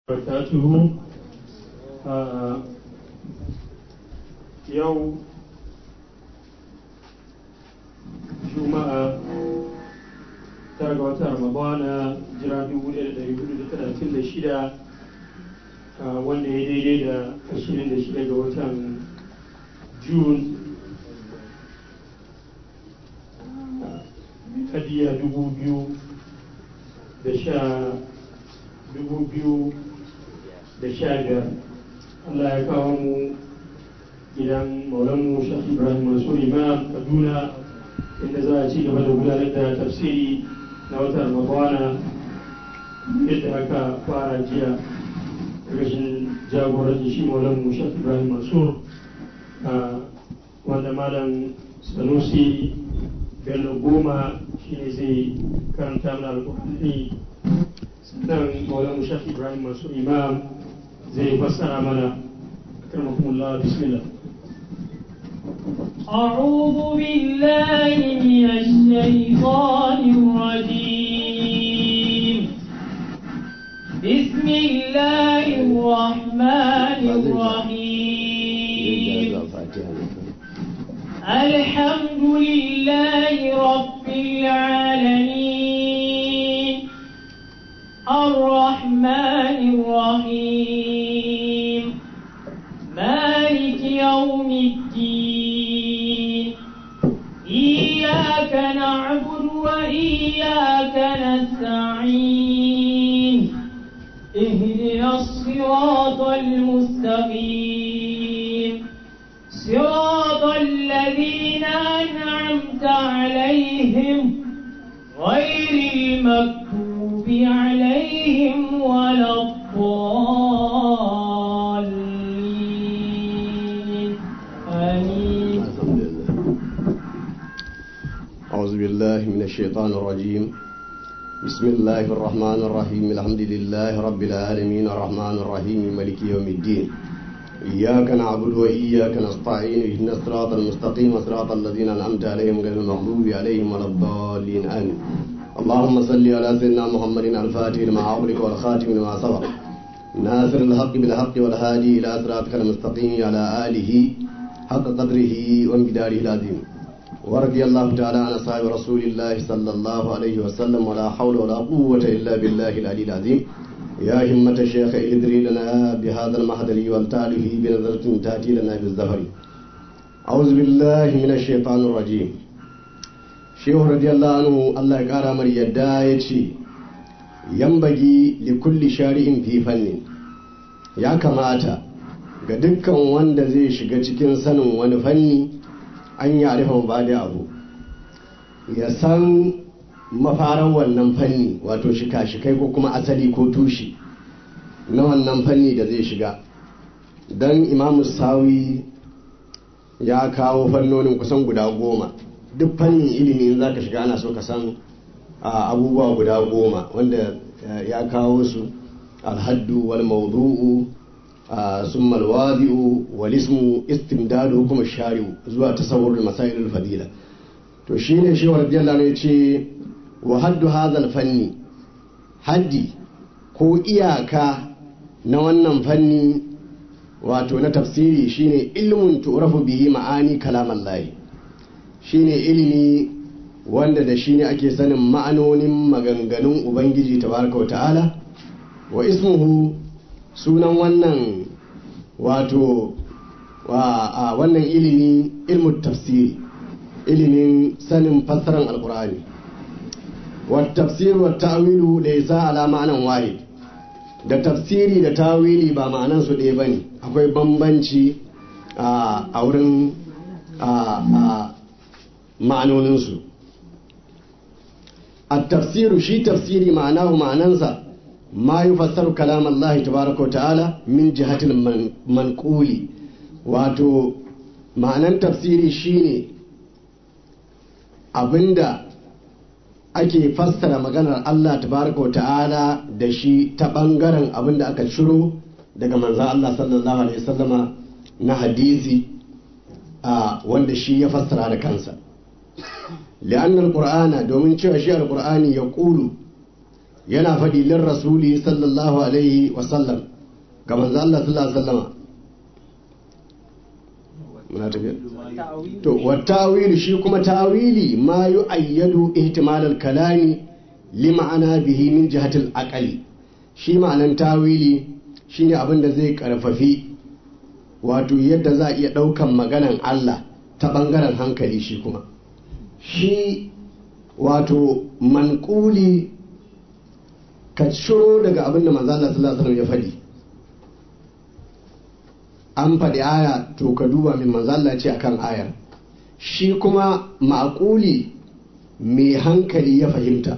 barakatuhu yau juma'a tara ga watan ramadana jira 1436 wanda ya daidai da 26 ga watan june kadiya 2000 da sha dubu biyu da sha biyar Allah ya kawo mu gidan maulanmu shafi ibrahim mansur imam kaduna inda za a ci gaba da gudanar da tafsiri na watan ramadana yadda aka fara jiya ƙarshen jagorancin shi maulanmu shafi ibrahim mansur wanda malam sanusi bello goma shine zai karanta mana alƙur'ani sannan maulan shafi ibrahim masu imam zai fassara mana karmakumullah bismillah أعوذ بالله من الشيطان الرجيم بسم الله الرحمن الرحيم الحمد لله رب العالمين الرحمن الرحيم مالك يوم الدين إياك نعبد وإياك نستعين اهدنا الصراط المستقيم صراط الذين أنعمت عليهم غير المكتوب عليهم ولا الضالين آمين أعوذ بالله من الشيطان الرجيم بسم الله الرحمن الرحيم الحمد لله رب العالمين الرحمن الرحيم ملك يوم الدين إياك نعبد وإياك نستعين اهدنا الصراط المستقيم صراط الذين أنعمت عليهم غير المغضوب عليهم ولا الضالين آمين اللهم صل على سيدنا محمد الفاتح لما أغلق والخاتم لما سبق ناصر الحق بالحق والهادي إلى صراطك المستقيم على آله حق قدره ومقداره العظيم ورضي الله تعالى عن أصحاب رسول الله صلى الله عليه وسلم ولا حول ولا قوة إلا بالله العلي العظيم يا همة الشيخ ادري لنا بهذا المحضر والتعرف بنظرة تأتي لنا بالزهر أعوذ بالله من الشيطان الرجيم شيخ رضي الله عنه الله يقارى مر يدا يتشي ينبغي لكل شارع في فن يا كماتا ga dukkan wanda zai shiga cikin sanin wani fanni an yi arifan ba da abu ya san mafaran wannan fanni wato shika-shikai ko kuma asali ko tushe na wannan fanni da zai shiga don imamu sawi ya kawo fannonin kusan guda goma duk fannin ilimi za ka shiga ana so ka san abubuwa guda goma wanda ya kawo su alhaddu wal mawdu'u ثم الواضع والاسم استمداد حكم الشارع zuwa tasawwur masail al-fadila to shine shi wa radiyallahu anhu yace wa haddu hadha al-fanni haddi ko iyaka na wannan fanni wato na tafsiri shine ilmun tu'rafu bihi ma'ani kalam Allah shine ilimi wanda da shine ake sanin ma'anonin maganganun ubangiji tabaraka wa ta'ala wa ismuhu sunan wannan wato wa wannan ilimi ilmu tafsiri ilimin sanin fassarar alkur'ani wa tafsir wa ta'wilu laysa ala ma'anan wahid da tafsiri da tawili ba ma'anan su ɗaya bane akwai bambanci a wurin ma'anonin su at-tafsiru shi tafsiri ma'anahu ma'anansa ما يفسر كلام الله تبارك وتعالى من جهة المنقول wato ma'anan tafsiri shine abinda ake fassara maganar Allah tabaraka wa ta'ala da shi ta bangaren abinda aka ciro daga manzan Allah sallallahu alaihi wasallama na hadisi a wanda shi ya fassara da kansa li'annar qur'ana domin cewa shi al-qur'ani ya ƙulu yana faɗi lin rasuli sallallahu alaihi wasallam ga manzo Allah sallallahu alaihi wasallama muna tafiya to wa tawili shi kuma tawili ma yu'ayyadu ihtimal al-kalami li ma'ana bihi min jihati al-aqli shi ma'anan tawili shine abin da zai karfafi wato yadda za a iya ɗaukan maganan Allah ta ɓangaren hankali shi kuma shi wato manƙuli ka ciro daga abin da manzala sallallahu alaihi ya faɗi an faɗi aya to ka duba min manzala ce akan ayar shi kuma maƙuli mai hankali ya fahimta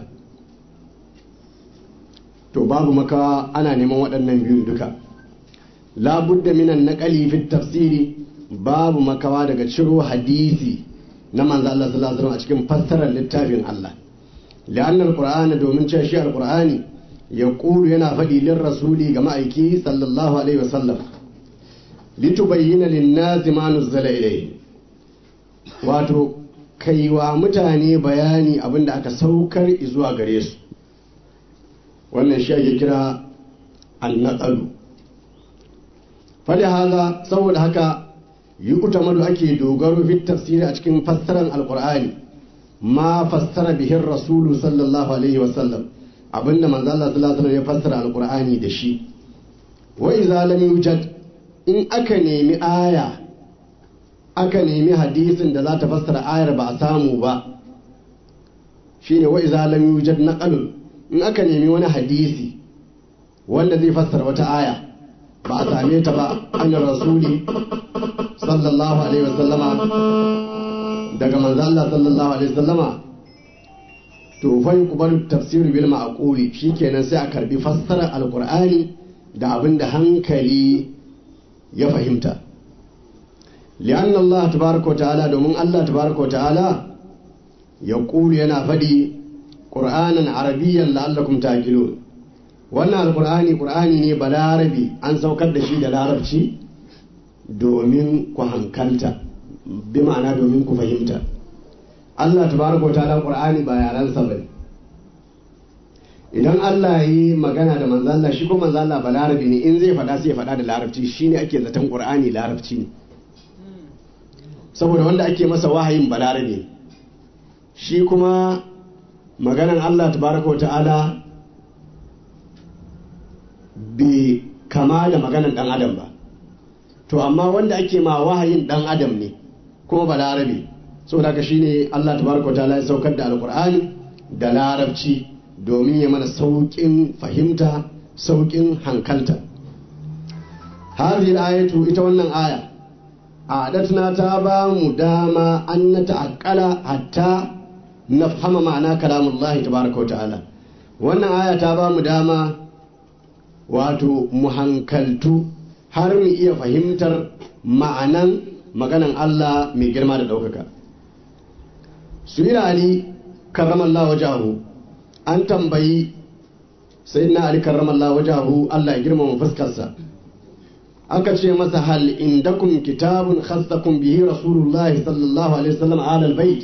to babu makawa ana neman waɗannan biyun duka labudda minan naƙali fi tafsiri babu makawa daga ciro hadisi na manzo Allah sallallahu alaihi wasallam a cikin fassarar littafin Allah li'anna alqur'ana domin cewa shi alqur'ani ya kulu yana faɗi lin rasuli ga ma'aiki sallallahu alaihi wasallam litubayyana lin-nasi ma nuzzala ilayhi wato kaiwa mutane bayani abinda aka saukar zuwa gare su wannan shi ake kira annaqalu fali haza saboda haka yi utamadu ake dogaro fi tafsiri a cikin fassarar alkur'ani ma fassara bihin rasulu sallallahu alaihi wasallam abinda manzo Allah sallallahu alaihi ya fassara alkur'ani da shi wa idza lam yujad in aka nemi aya aka nemi hadisin da za ta fassara ayar ba a samu ba shine wa idza lam yujad naqalun in aka nemi wani hadisi wanda zai fassara wata aya ba a same ta ba an rasuli sallallahu alaihi wasallama daga manzo Allah sallallahu alaihi wasallama to fa yuqbalu tafsir bil ma'quli shikenan sai a karbi fassarar alqur'ani da abin da hankali ya fahimta li'an Allah tabaraka ta'ala domin Allah tabaraka ta'ala ya yana faɗi qur'anan arabiyyan la'allakum ta'qilun wannan alkur'ani qur'ani ne balarabi an saukar da shi da larabci domin ku hankalta bi ma'ana domin ku fahimta Allah tabaraka ta'ala qur'ani ba yaransa bane idan Allah yi magana da manzo Allah shi ko manzo Allah balarabi ne in zai faɗa sai ya faɗa da larabci shine ake zaton qur'ani larabci ne saboda wanda ake masa wahayin balarabi shi kuma maganan Allah tabaraka ta'ala bai kama da maganan dan adam ba to amma wanda ake ma wahayin dan adam ne kuma ba larabe saboda haka shine Allah tabaraka ta'ala ya saukar da alqur'ani da larabci domin ya mana saukin fahimta saukin hankalta hadhihi ayatu ita wannan aya adatna ta ba mu dama an na ta'akkala hatta nafhama ma'ana kalamullahi tabaraka ta'ala wannan aya ta ba mu dama wato mu hankaltu har mu iya fahimtar ma'anan maganan Allah mai girma da ɗaukaka. Suyira Ali karramallah wajahu an tambayi sai na Ali karramallah wajahu Allah ya girmama fuskarsa. Aka ce masa hal indakum kitabun khassakum bihi Rasulullah sallallahu alaihi wasallam alal bait.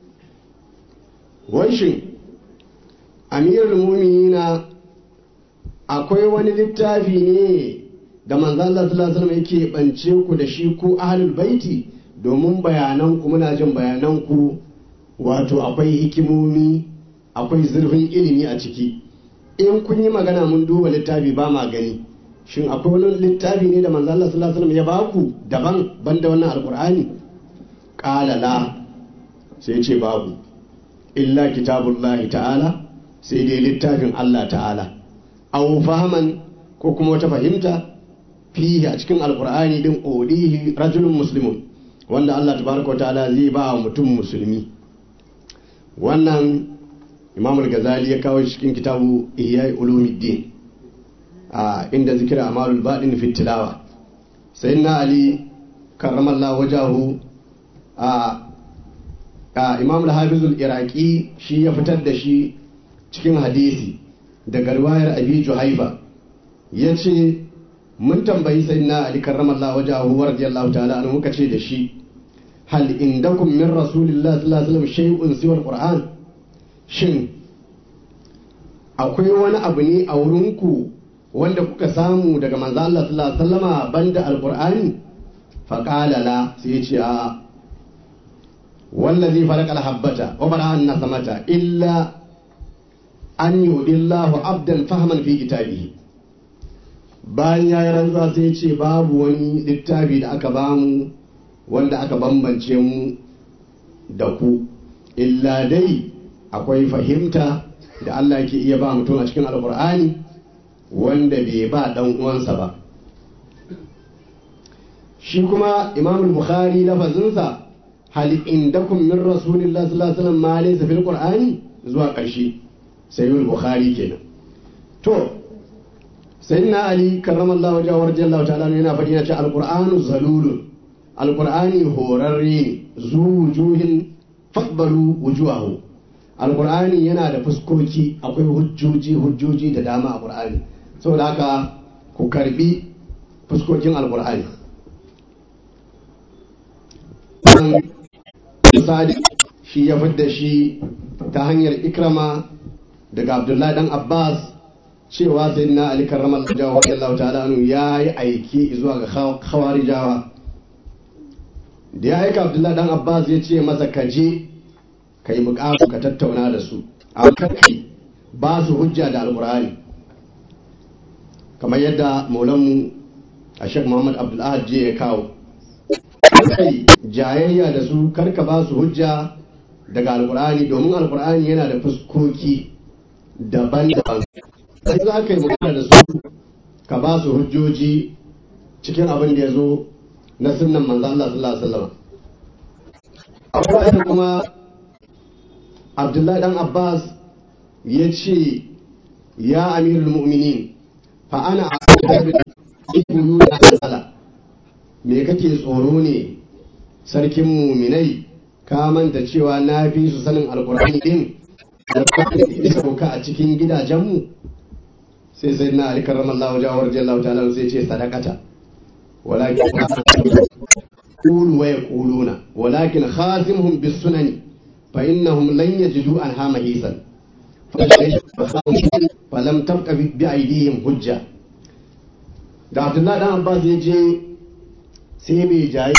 Wai shin Amirul Mu'minina akwai wani littafi ne da manzo Allah sallallahu alaihi wasallam yake bance ku da shi ku ahlul baiti domin bayanan ku muna jin bayanan ku wato akwai hikimomi akwai zurfin ilimi a ciki in kun yi magana mun duba littafi ba ma gani shin akwai wani littafi ne da manzo Allah sallallahu alaihi wasallam ya baku daban banda wannan alqur'ani qala la sai ce babu illa kitabullahi ta'ala sai dai littafin Allah ta'ala aw fahaman ko kuma wata fahimta fihi a cikin alkur'ani din odihi rajulun muslimun wanda Allah tabaraka ta'ala zai ba wa mutum musulmi wannan imam al-ghazali ya kawo cikin kitabu ihya ulumuddin a inda zikira amalul badin fi tilawa sayyidina ali karramallahu wajahu a imam al-hafiz al-iraqi shi ya fitar da shi cikin hadisi daga riwayar abi juhaifa ya ce mun tambayi sai na ali karramallahu wajahu wa radiyallahu ta'ala an muka ce da shi hal indakum min rasulillahi sallallahu alaihi wasallam shay'un siwa alquran shin akwai wani abu ne a wurinku wanda kuka samu daga manzo Allah sallallahu alaihi wasallama banda alqur'ani fa qala la sai ce a wallazi farqa alhabbata wa bara'a an-nasamata illa an yudillahu abdan fahman fi kitabihi bayan ya yi rantsuwa sai ce babu wani littafi da aka bamu wanda aka bambance mu da ku illa dai akwai fahimta da Allah ke iya ba mutum a cikin alkur'ani wanda bai ba dan uwansa ba shi kuma imam bukhari lafazinsa hal indakum min rasulillahi sallallahu alaihi wasallam ma laysa fil qur'ani zuwa ƙarshe sayyid bukhari kenan to sayyidina ali karramallahu wajhahu radiyallahu ta'ala yana faɗi yana ce alqur'anu zalulun alqur'ani horarre ne zu wujuhin faqbalu wujuhahu alqur'ani yana da fuskoki akwai hujjoji hujjoji da dama a qur'ani saboda haka ku karbi fuskokin alqur'ani sadi shi ya fidda shi ta hanyar ikrama daga abdullahi dan abbas cewa sai na ali karramar jawa radiyallahu ta'ala anhu ya yi aiki zuwa ga khawarijawa da ya aika abdullahi dan abbas ya ce masa ka je ka yi bukatu ka tattauna da su a kai ba su hujja da alkur'ani kamar yadda maulanmu a shek muhammad abdullahad je ya kawo kai jayayya da su karka ba su hujja daga alkur'ani domin alkur'ani yana da fuskoki daban-daban sai za ka yi magana da su ka ba su hujjoji cikin abin da ya zo na sunan manzo Allah sallallahu alaihi wasallam akwai kuma Abdullahi dan Abbas ya ce ya amirul mu'minin fa ana ibnu da me kake tsoro ne sarkin muminai ka manta cewa na fi su sanin alkur'ani din alkur'ani da sauka a cikin gidajenmu sai sai na ali karramallahu jawar jallahu ta'ala sai ce sadakata walakin qulu wa yaquluna walakin khasimhum bis sunani fa innahum lan yajidu anha mahisan falam tabqa bi aidihim hujja da abdullahi dan abbas ya je sai mai jayi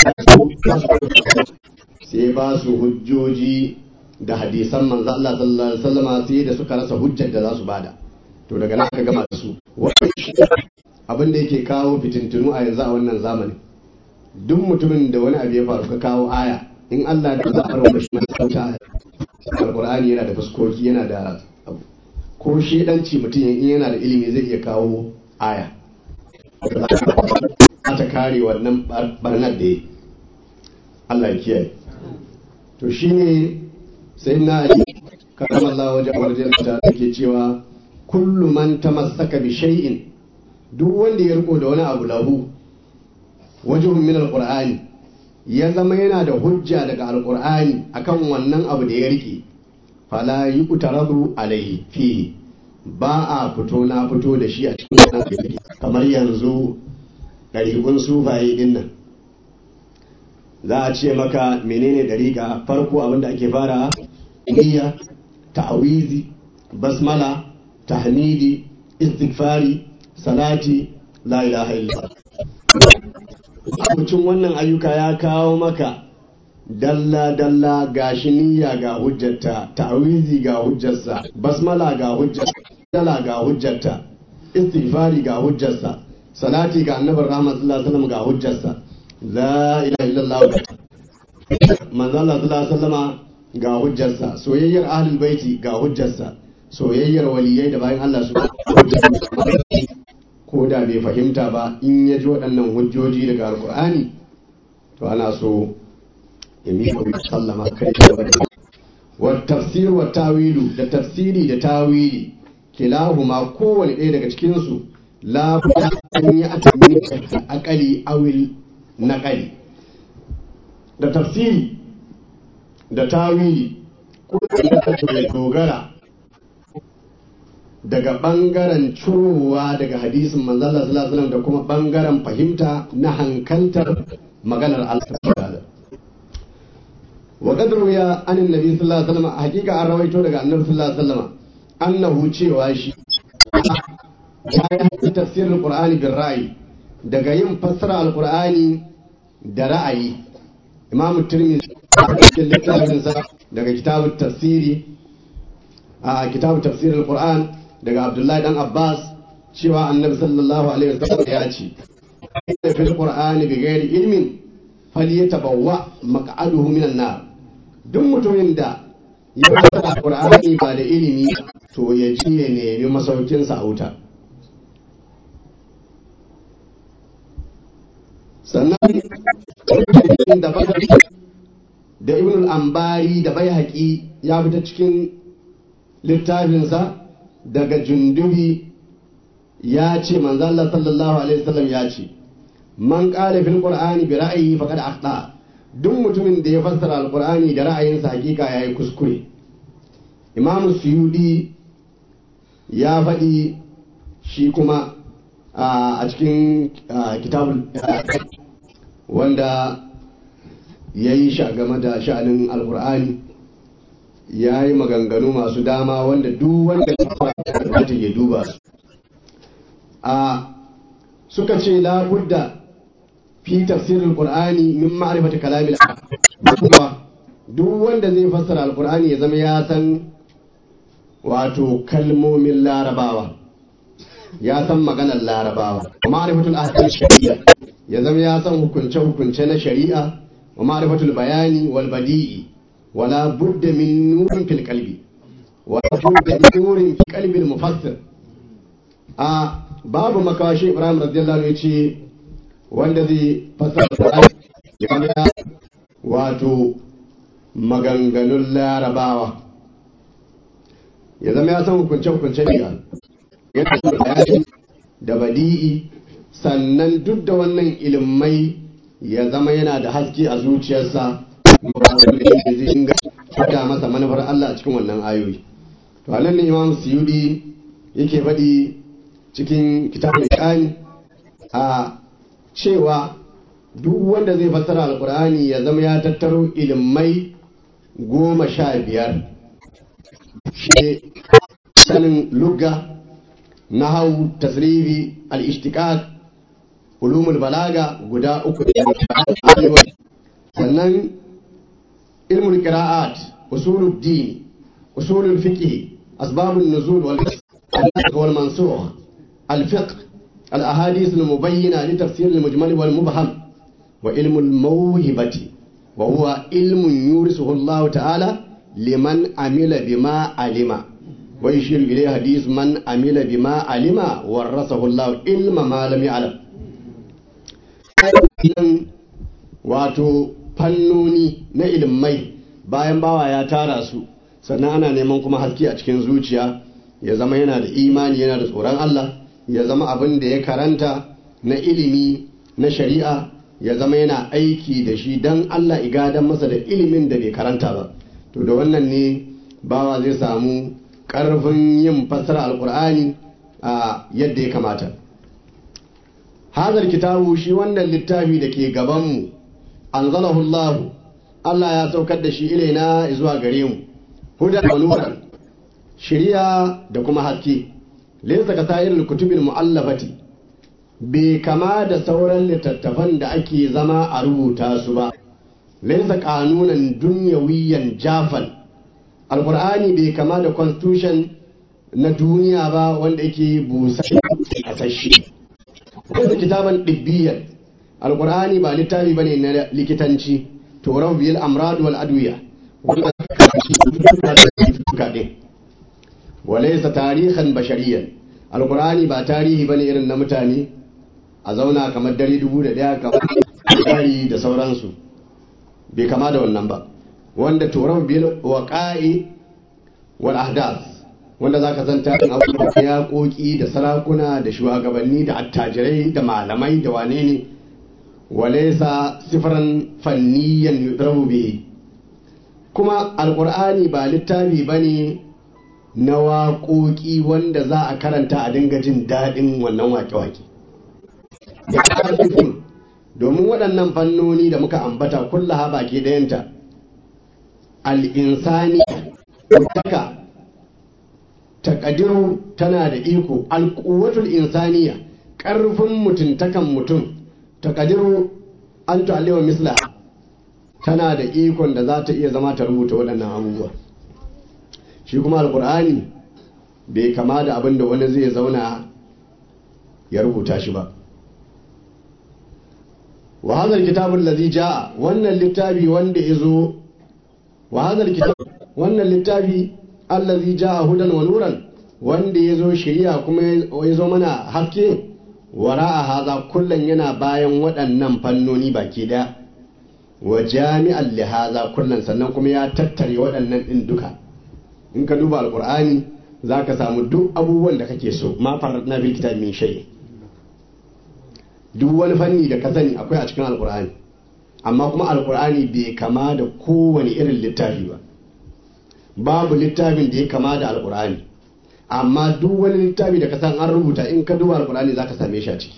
sai ba su hujjoji da hadisan manzo Allah sallallahu alaihi wasallam sai da suka rasa hujjar da za su bada to daga nan aka gama da su abin da yake kawo fitintunu a yanzu a wannan zamani duk mutumin da wani abu ya faru ka kawo aya in Allah da za a rawa shi mai sauta alqur'ani yana da fuskoki yana da abu ko shedanci mutum in yana da ilimi zai iya kawo aya ta kare wannan barnar da ya Allah ya kiyaye to shine sai na karam Allah wajen wajen ta take cewa kullu man tamassaka bi shay'in duk wanda ya riko da wani abu lahu wajhun min alqur'ani ya zama yana da hujja daga alqur'ani akan wannan abu da ya rike fala yuqtaradu alaihi fihi ba a fito na fito da shi a cikin wannan kamar yanzu ɗariƙun sufaye ɗin nan za a ce maka menene ɗariƙa farko abinda ake fara niyya ta'awizi basmala tahmidi istighfari salati la ilaha illallah mutum wannan ayyuka ya kawo maka dalla dalla ga shi niyya ga hujjarta ta'awizi ga hujjarsa basmala ga hujjarta dala ga hujjarta istighfari ga hujjarsa salati ga annabar rahmat sallallahu alaihi wasallam ga hujjarsa la ilaha illallah manzo Allah sallallahu alaihi wasallama ga hujjarsa soyayyar ahlul baiti ga hujjarsa soyayyar waliyai da bayan Allah su ko da bai fahimta ba in ya ji waɗannan hujjoji daga alkur'ani to ana so ya miƙa wuce sallama kai da wa tafsir wa tawilu da tafsiri da tawili kilahuma kowane ɗaya daga cikinsu la an yi atami akali awil naƙali da tafsiri da tawili ko da dogara daga ɓangaren curowa daga hadisin manzala sallallahu da kuma ɓangaren fahimta na hankaltar maganar Allah wa qadru ya anin nabi sallallahu alaihi wasallam hakika an rawaito daga annabi sallallahu alaihi wasallam annahu cewa shi ya yi tafsirin qur'ani bin ra'ayi daga yin fassara alqur'ani da ra'ayi imamu tirmidhi cikin littafinsa daga kitabun tafsiri a kitabun tafsirin qur'an daga abdullahi dan abbas cewa annabi sallallahu alaihi wasallam ya ce fil qur'ani bi ghairi ilmin falyatabawwa maq'aduhu minan nar duk mutumin da ya fassara qur'ani ba da ilimi to ya ji ya nemi masaukinsa a wuta sannan da da ibn al-ambari da bai haƙi ya fita cikin littafinsa daga jundubi ya ce manzo Allah sallallahu alaihi wasallam ya ce man qala fil qur'ani bi ra'yi faqad akhta duk mutumin da ya fassara alqur'ani da ra'ayinsa hakika yayi kuskure imamu suyudi ya faɗi shi kuma a cikin kitabul wanda ya yi sha game da sha'anin alkur'ani ya yi maganganu masu dama wanda duk wanda ya ya duba su a suka ce labudda fi tafsirin qur'ani min ma'rifati kalamil duk wanda zai fassara alkur'ani ya zama ya san wato kalmomin larabawa ya san maganar larabawa ma'rifatul ahkam shari'a ya zama ya san hukunce hukunce na shari'a wa ma'rifatul bayani wal badi'i wala budda min nurin fil qalbi wa budda min nurin fi qalbi al mufassir a babu makawashi ibrahim radiyallahu anhu yace wanda zai fassara ya wato maganganun larabawa ya zama ya san hukunce-hukunce ne yana da bayani da badi'i sannan duk da wannan ilimai ya zama yana da haske a zuciyarsa da zai inga fada masa manufar Allah a cikin wannan ayoyi to anan ne imam suyudi yake faɗi cikin kitabul iqani a cewa duk wanda zai fassara alkur'ani ya zama ya tattaro ilimai goma sha biyar shi sanin lugga nahau tasrifi al-ishtiqaq ulumul balaga guda uku sannan ilmul qira'at usulul din usulul fiqh asbabun nuzul wal wal mansukh al-fiqh al-ahadith al-mubayyana li tafsir al-mujmal wal mubham wa ilmul mawhibati wa huwa ilmun yurisuhu Allah ta'ala liman amila bima alima wa yushiru ilayhi hadith man amila bima alima warasahu Allah ilma ma lam ya'lam wato fannoni na ilmai bayan bawa ya tara su sannan ana neman kuma haske a cikin zuciya ya zama yana da imani yana da tsoron Allah ya zama abin da ya karanta na ilimi na shari'a ya zama yana aiki da shi don Allah igadan masa da ilimin da bai karanta ba to da wannan ne bawa zai samu ƙarfin yin fassara alkur'ani a yadda ya kamata hazar kitabu shi wannan littafi da ke gabanmu anzalahu Allah Allah ya saukar da shi ilaina zuwa gare mu hudan wa nuran shiriya da kuma haske laysa ka sa'irul kutubil mu'allafati bai kama da sauran littattafan da ake zama a rubuta su ba laysa kanunan dunyawiyan jafan alqur'ani bai kama da constitution na duniya ba wanda yake busa a sashi wanda kitaban dibbiyan alqur'ani ba littafi bane na likitanci to bil amrad wal adwiya wanda walaysa tarihan bashariyan alqur'ani ba tarihi bane irin na mutane a zauna kamar dare dubu da daya kamar tsari da sauransu bai kama da wannan ba wanda turab bil waqa'i wal ahdath wanda zaka san tarin abubuwa ya koki da sarakuna da shugabanni da attajirai da malamai da wane ne walaysa sifran fanniyan yudrabu bihi kuma alqur'ani ba littafi bane na waƙoƙi wanda za a karanta a dinga jin daɗin wannan waƙe-waƙe domin waɗannan fannoni da muka ambata kulla baki ɗayanta al'insani taka taqdiru tana da iko alquwwatul insaniya karfin mutuntakan mutum taqdiru an tu'alliwa misla tana da ikon da za ta iya zama ta rubuta waɗannan abubuwa shi kuma alqur'ani bai kama da abin da wani zai zauna ya rubuta shi ba wa hadha alkitabu allazi jaa wannan littafi wanda yazo wa hadha alkitab wannan littafi allazi jaa hudan wa nuran wanda yazo shari'a kuma yazo mana haske wara'a hadha kullun yana bayan waɗannan fannoni baki daya wa jami'an li hadha kullun sannan kuma ya tattare waɗannan din duka in ka duba alqur'ani zaka samu duk abubuwan da kake so ma faradna bil kitab min shay' duk wani fanni da ka sani akwai a cikin alkur'ani amma kuma alkur'ani bai kama da kowane irin littafi ba babu littafin da ya kama da alkur'ani amma duk wani littafi da ka san an rubuta in ka duba alkur'ani za ka same shi a ciki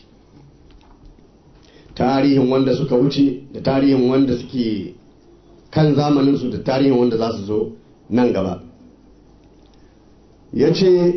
tarihin wanda suka wuce da tarihin wanda suke kan zamaninsu da tarihin wanda za su zo nan gaba ya ce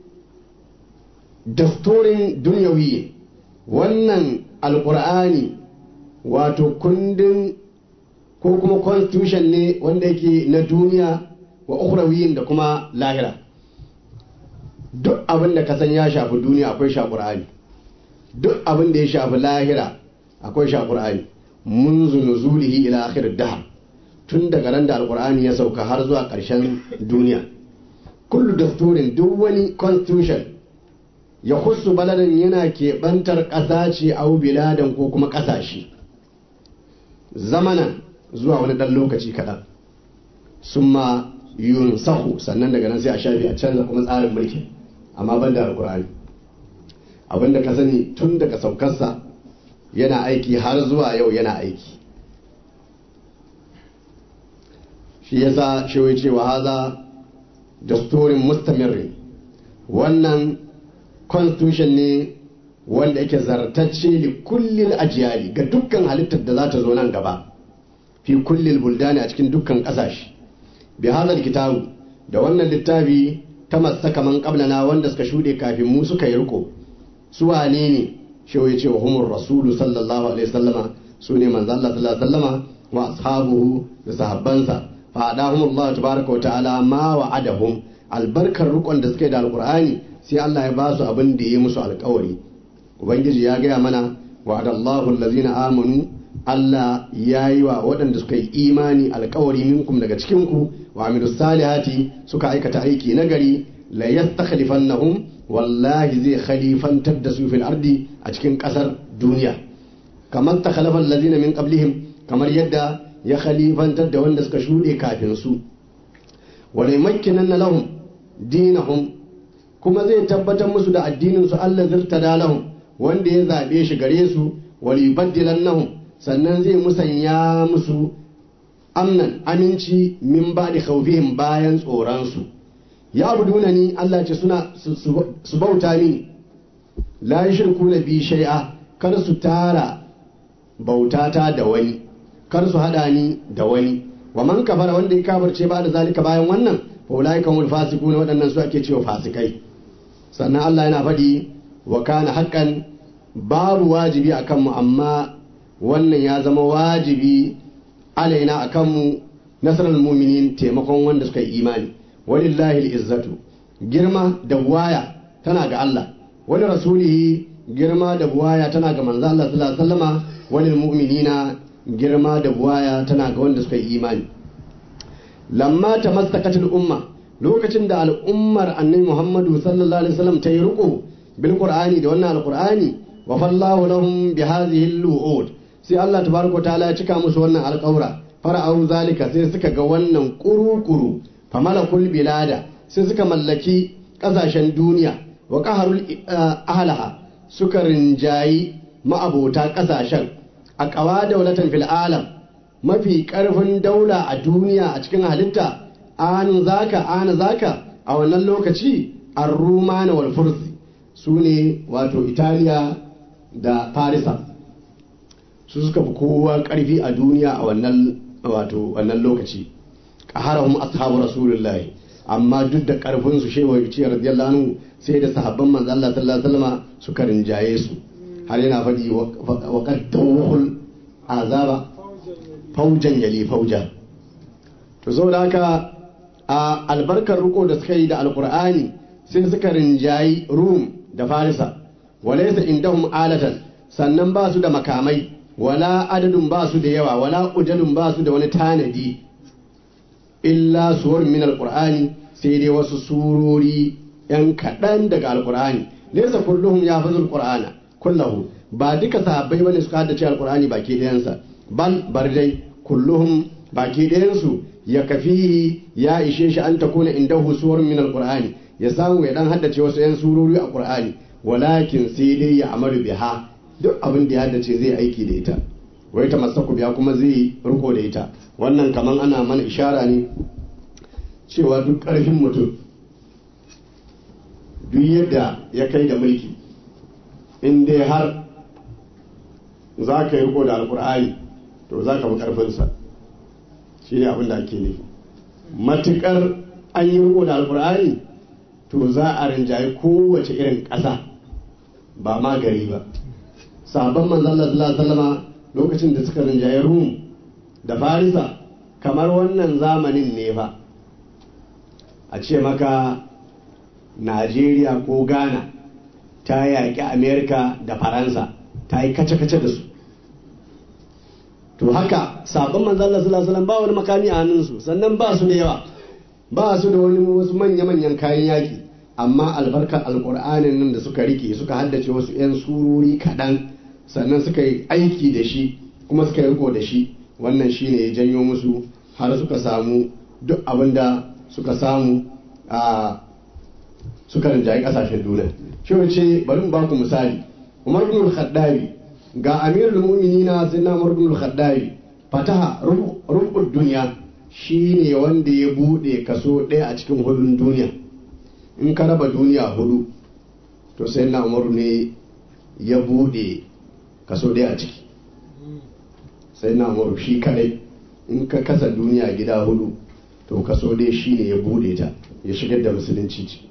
dastorin duniyawi wannan alkur'ani wato kundin ko kuma constitution ne wanda yake na duniya wa ukhrawiyin da kuma lahira duk abin da ka san ya shafi duniya akwai sha qur'ani duk abin da ya shafi lahira akwai sha qur'ani munzu nuzulihi ila akhir dahr tun daga ran da alkur'ani ya sauka har zuwa ƙarshen duniya kullu dasturin duk wani constitution ya kusu baladan yana keɓantar ƙasa ce au biladan ko kuma ƙasashe zamanan zuwa wani ɗan lokaci kaɗan sun ma yun sahu sannan daga nan sai a shafi a canza kuma tsarin mulki amma ban da alkur'ani abinda ka sani tun daga saukarsa yana aiki har zuwa yau yana aiki shi yasa shi wai cewa haza dasturin mustamirri wannan constitution ne wanda yake zartacce li kullil ajiyali ga dukkan halittar da za ta zo nan gaba fi kullil buldani a cikin dukkan kasashe bi hadal kitabu da wannan littafi ta masaka man qablana wanda suka shude kafin mu suka yi riko su wane ne shi ya ce wa humur rasulu sallallahu alaihi wasallama su ne manzo Allah sallallahu alaihi wasallama wa ashabuhu da sahabbansa fa adahumullahu tabaraka wa ta'ala ma wa'adahum albarkar rukon da suka yi da alqur'ani sai Allah ya ba su abin da ya musu alkawari ubangiji ya gaya mana wa'adallahu allazina amanu Allah ya yi wa waɗanda suka yi imani alkawari minkum daga cikinku wa amilu salihati suka aikata aiki nagari la yastakhlifannahum wallahi zai khalifantar da su fil ardi a cikin ƙasar duniya kamar ta khalafa allazina min qablihim kamar yadda ya khalifantar da wanda suka shuɗe kafin su wa la lahum dinahum kuma zai tabbatar musu da addinin su Allah zirtada lahum wanda ya zabe shi gare su wal yubaddilannahum sannan zai musanya musu amnan aminci min ba'di khawfihim bayan tsoron su ya abuduna ni Allah ce suna su bauta mini la yushrikuna bi shay'a kar su tara bautata da wani kar su hada ni da wani wa man kafara wanda ya kafirce ba da zalika bayan wannan fa ulaika humul fasiquna waɗannan su ake cewa fasikai sannan Allah yana faɗi wa kana haqqan babu wajibi akan mu amma wannan ya zama wajibi alaina akan mu nasarar mu'minin taimakon wanda suka yi imani walillahi izzatu girma da waya tana ga Allah wani rasulihi girma da buwaya tana ga manzo Allah sallallahu alaihi wasallama walil mu'minina girma da buwaya tana ga wanda suka yi imani lamma tamassakatul umma lokacin da al'ummar annabi Muhammadu sallallahu alaihi wasallam ta yi riko bil qur'ani da wannan alqur'ani wa fallahu lahum bi hadhihi al sai Allah tabaraka ta'ala ya cika musu wannan alƙawra fara'au zalika sai suka ga wannan kuru-kuru famalakul bilada sai suka mallaki ƙasashen duniya wa qaharul ahlaha suka rinjayi ma'abota ƙasashen a ƙawa daulatan fil alam mafi ƙarfin daula a duniya a cikin halitta an zaka ana zaka a wannan lokaci an rumana wal fursi su ne wato italiya da farisa su suka fi kowa ƙarfi a duniya a wannan wato wannan lokaci qaharahum ashabu rasulullahi amma duk da karfin su shehu ya ce radiyallahu anhu sai da sahabban manzo Allah sallallahu alaihi wasallam suka rinjaye su har yana faɗi wa qad tawhul azaba faujan yali fauja to saboda haka a albarkar riko da suka yi da alqur'ani sai suka rinjayi rum da farisa walaysa indahum alatan sannan ba su da makamai wala adadin ba su da yawa wala ujalun ba su da wani tanadi illa suwar min alqur'ani sai dai wasu surori yan kaɗan daga alqur'ani laysa kulluhum yahfazul qur'ana kullahu ba duka sahabbai bane suka haddace alqur'ani baki ɗayansa bal bar dai kulluhum baki ɗayansu ya kafihi ya ishe shi an takuna indahu suwar min alqur'ani ya samu ya dan haddace wasu yan surori a qur'ani walakin sai dai ya amaru biha duk abin da ya haddace zai aiki da ita wai ta masaku biya kuma zai riko da ita wannan kaman ana mana ishara ne cewa duk ƙarfin mutum duk yadda ya kai da mulki in dai har za ka yi riko da alkur'ani to za ka bi ƙarfinsa shi ne abin da ake nufi matuƙar an yi riko da alkur'ani to za a rinjaye kowace irin ƙasa ba ma gari ba sabon manzan Allah sallallahu lokacin da suka rinjaye Rum da Farisa kamar wannan zamanin ne fa a ce maka Najeriya ko Ghana ta yaƙi Amerika da Faransa ta yi kace-kace da su to haka sabon manzan Allah sallallahu ba wani makami a hannunsu sannan ba su da yawa ba su da wani wasu manya-manyan kayan yaƙi amma albarkar alƙur'anin nan da suka rike suka haddace wasu 'yan surori kaɗan sannan suka yi aiki da shi kuma suka yi riko da shi wannan shi ne ya janyo musu har suka samu duk abin da suka samu a suka rinjaye kasashen duniya shi ce bari mu baku misali umar bin al-khattabi ga amirul mu'minina sayyidina umar bin al-khattabi fataha rubul duniya shine wanda ya bude kaso ɗaya a cikin hudun duniya in ka raba duniya hudu to sayyidina umar ne ya bude kaso ɗaya a ciki sai na umaru shi kadai in ka kasa duniya gida hudu to kaso ɗaya shi ne ya bude ta ya shigar da musulunci ce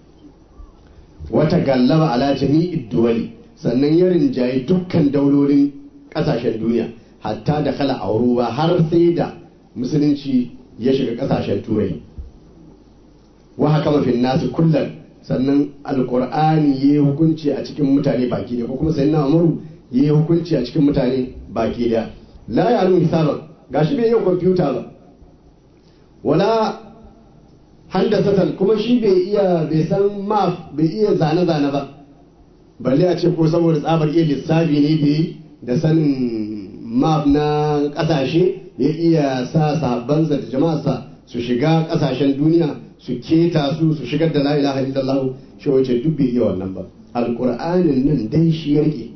wata gallaba ala jami'id duwali sannan ya rinjaye dukkan daulolin kasashen duniya hatta da kala auruwa har sai da musulunci ya shiga kasashen turai wa haka mafin nasu kullum sannan alkur'ani ya yi hukunci a cikin mutane baki da ko kuma sai na umaru ya yi hukunci a cikin mutane baki da la ya nuna hisaban gashi bai yi kwamfuta ba wala handasatan kuma shi bai iya bai san map bai iya zane-zane ba balle a ce ko saboda tsabar iya lissafi ne bai da sanin map na kasashe ya iya sa sabansa da jama'arsa su shiga kasashen duniya su keta su su shigar da la ilaha illallah shi wace duk bai iya wannan ba alqur'anin nan dai shi ya rike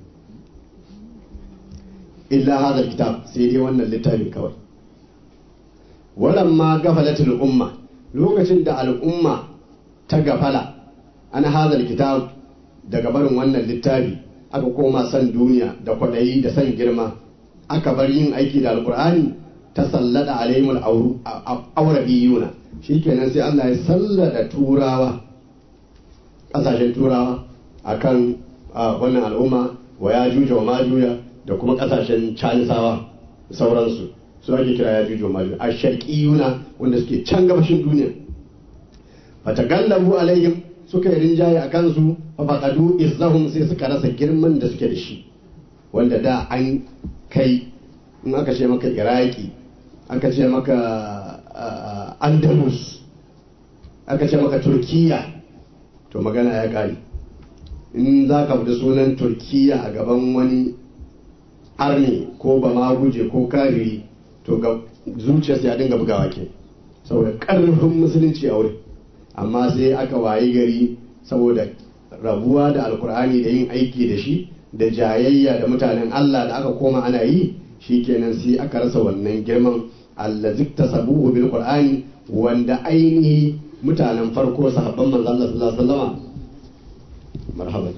illa hadha kitab sai dai wannan littafin kawai walamma gafalatul umma lokacin da al'umma ta gafala an hadha kitab daga barin wannan littafi aka koma san duniya da kwaɗayi da san girma aka bar yin aiki da alkur'ani ta sallada alaihimul aurabiyuna shikenan sai Allah ya sallada turawa ƙasashen turawa akan wannan al'umma wa ya juja wa majuya da kuma ƙasashen canisawa sauransu su ake kira ya juja wa majuya a sharqiyuna wanda suke can gabashin duniya fatagallabu alaihim suka yi rinjaye a kansu fafaƙadu izzahum sai suka rasa girman da suke da shi wanda da an kai in aka ce maka iraki aka ce maka andalus aka ce maka turkiya to magana ya ƙare in za ka fita sunan turkiya a gaban wani arni ko ba ma guje ko kafiri to ga zuciyarsa ya dinga bugawa ke saboda ƙarfin musulunci a wurin amma sai aka wayi gari saboda rabuwa da alkur'ani da yin aiki da shi da jayayya da mutanen Allah da aka koma ana yi shikenan sai aka rasa wannan girman allazik tasabuhu bil qur'ani wanda ainihi mutanen farko sahabban manzon Allah sallallahu alaihi wasallama marhaban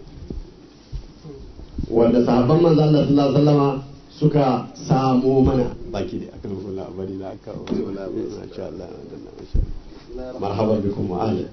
wanda sahabban manzon Allah sallallahu alaihi wasallama suka samo mana baki da akan kula bari da aka wala insha Allah marhaban bikum wa ahlan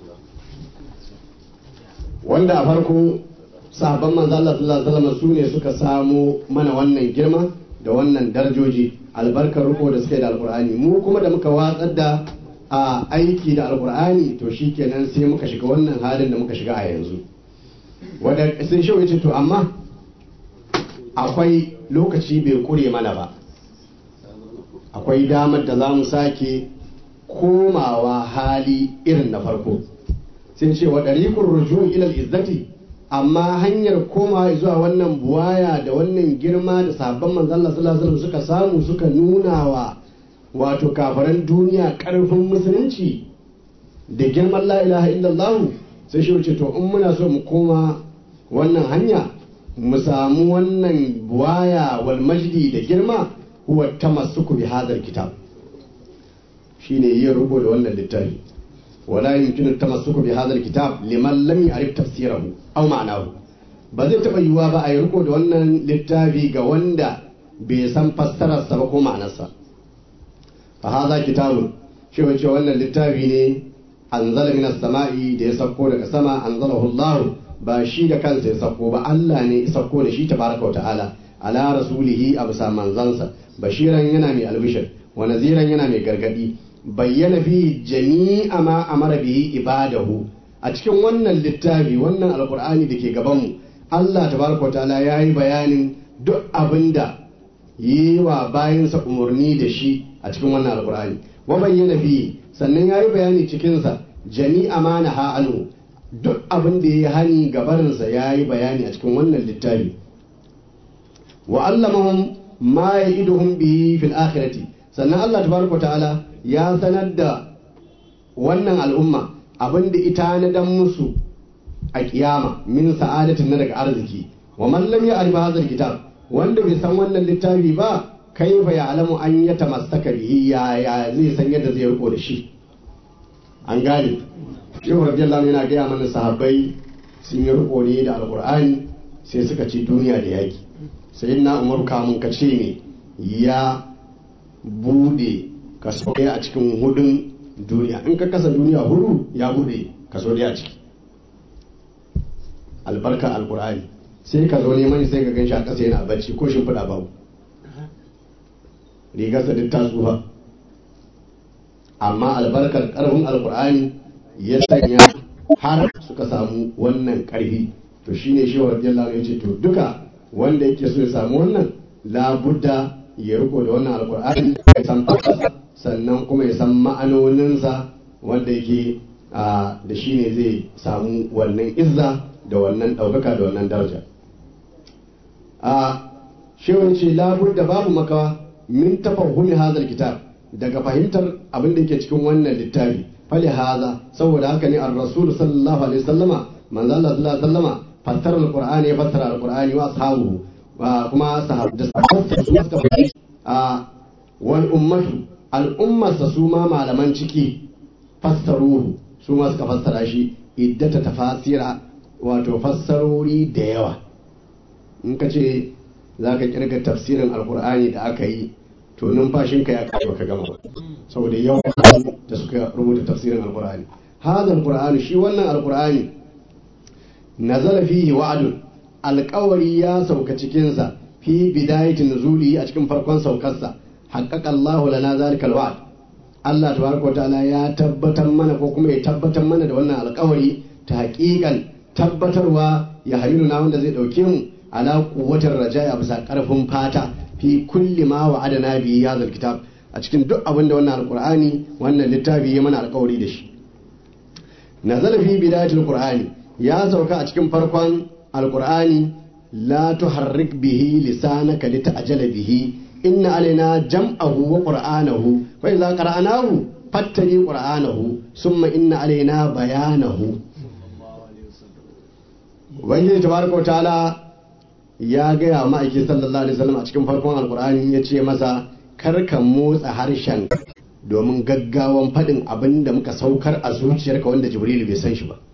wanda a farko sahabban manzo Allah sallallahu alaihi wasallam su ne suka samu mana wannan girma da wannan darajoji albarkar riko da suka yi da alkur'ani mu kuma da muka watsar da a aiki da alkur'ani to shikenan sai muka shiga wannan halin da muka shiga a yanzu wadda sun shi wuce to amma akwai lokaci bai kure mana ba akwai damar da za mu sake komawa hali irin na farko sai ce wa ɗarikun ruju ilal izzati amma hanyar komawa zuwa wannan buwaya da wannan girma da sabon manzan Allah sallallahu alaihi suka samu suka nuna wa wato kafaran duniya karfin musulunci da girman la ilaha illallah sai shi wuce to in muna so mu koma wannan hanya mu samu wannan buwaya wal majdi da girma huwa tamassuku bi hadal kitab shine yin rubo da wannan littafi wala yumkinu tamassuku bi hadal kitab liman lam ya'rif tafsirahu aw ma'nahu ba zai taba yiwuwa ba a yi riko da wannan littafi ga wanda bai san fassararsa ba ko ma'anarsa fa hadha kitabun shi wace wannan littafi ne anzala minas sama'i da ya sauko daga sama anzalahu Allah ba shi da kansa ya sauko ba Allah ne ya sauko da shi tabaraka wa ta'ala ala rasulihi a bisa manzansa bashiran yana mai albishir wa naziran yana mai gargadi bayyana fi jami'a ma amara bihi ibadahu a cikin wannan littafi wannan alkur'ani da ke gabanmu Allah tabaraka ta'ala ya yi bayanin duk abin da yi wa bayansa umarni da shi a cikin wannan alkur'ani wa bayyana fi sannan ya yi bayani cikinsa jami'a ma na ha'anu duk abin da ya yi hani gabarinsa ya yi bayani a cikin wannan littafi wa allamahum ma ya iduhum bihi fil akhirati sannan Allah tabaraka ta'ala ya sanar da wannan al'umma abin da ita na dan musu a kiyama min sa'adatin na daga arziki wa man lam ya'rif hadha kitab wanda bai san wannan littafi ba kaifa ya'lamu an yatamassaka bihi ya ya zai san yadda zai riko da shi an gane shehu radiyallahu yana gaya mana sahabbai sun yi riko ne da alqur'ani sai suka ci duniya da yaki sayyidina umar kamun ka ce ne ya bude kaso ɗaya a cikin hudun duniya in ka kasa duniya hudu ya bude kaso ɗaya a ciki albarkar alkur'ani sai ka zo neman sai ka gan shi a ƙasa yana bacci ko shimfiɗa babu rigarsa duk ta tsufa amma albarkar ƙarfin alkur'ani ya sanya har suka samu wannan ƙarfi to shine shi wa radiyallahu ya ce to duka wanda yake so ya samu wannan labudda ya riko da wannan alkur'ani ya san fasasa sannan kuma ya san ma'anoninsa wanda yake da shi ne zai samu wannan izza da wannan ɗaukaka da wannan daraja a shewar ce labur da babu makawa min tafahumi hazar kitab daga fahimtar abin da ke cikin wannan littafi fali haza saboda haka ne ar-rasul sallallahu alaihi wasallama manzo Allah sallallahu alaihi wasallama fassara alqur'ani ya fassara alqur'ani wa ashabuhu kuma sahabbai da sahabbai su suka a wal ummatu al'ummarsa su ma malaman ciki fassaruhu su ma suka fassara shi iddata tafasira wato fassarori da yawa in ka ce za ka kirga tafsirin alkur'ani da aka yi to numfashinka ya kai baka gama ba saboda yawan da suka rubuta tafsirin alkur'ani hada alkur'ani shi wannan alkur'ani nazala fihi wa'adun alkawari ya sauka cikinsa fi bidayatin nuzuli a cikin farkon saukarsa haƙaƙa Allahu lana zalikal wa'd Allah tabaraka ta'ala ya tabbatar mana ko kuma ya tabbatar mana da wannan alƙawari ta haƙiƙan tabbatarwa ya halilu na wanda zai ɗauke mu ala quwwatir rajaya bisa ƙarfin fata fi kulli ma wa'adana bi hadha kitab a cikin duk abin da wannan alqur'ani wannan littafi ya mana alƙawari da shi nazala fi bidayatil qur'ani ya sauka a cikin farkon alqur'ani la tuharrik bihi lisanaka lita'jala bihi inna alaina jam'ahu wa qur'anahu fa idza qara'nahu fattani qur'anahu summa inna alaina bayanahu ubangiji tabaraka ta'ala ya gaya ma'aiki sallallahu alaihi wasallam a cikin farkon alqur'ani ya ce masa kar ka motsa harshen domin gaggawan faɗin abin da muka saukar a zuciyarka wanda jibrilu bai san shi ba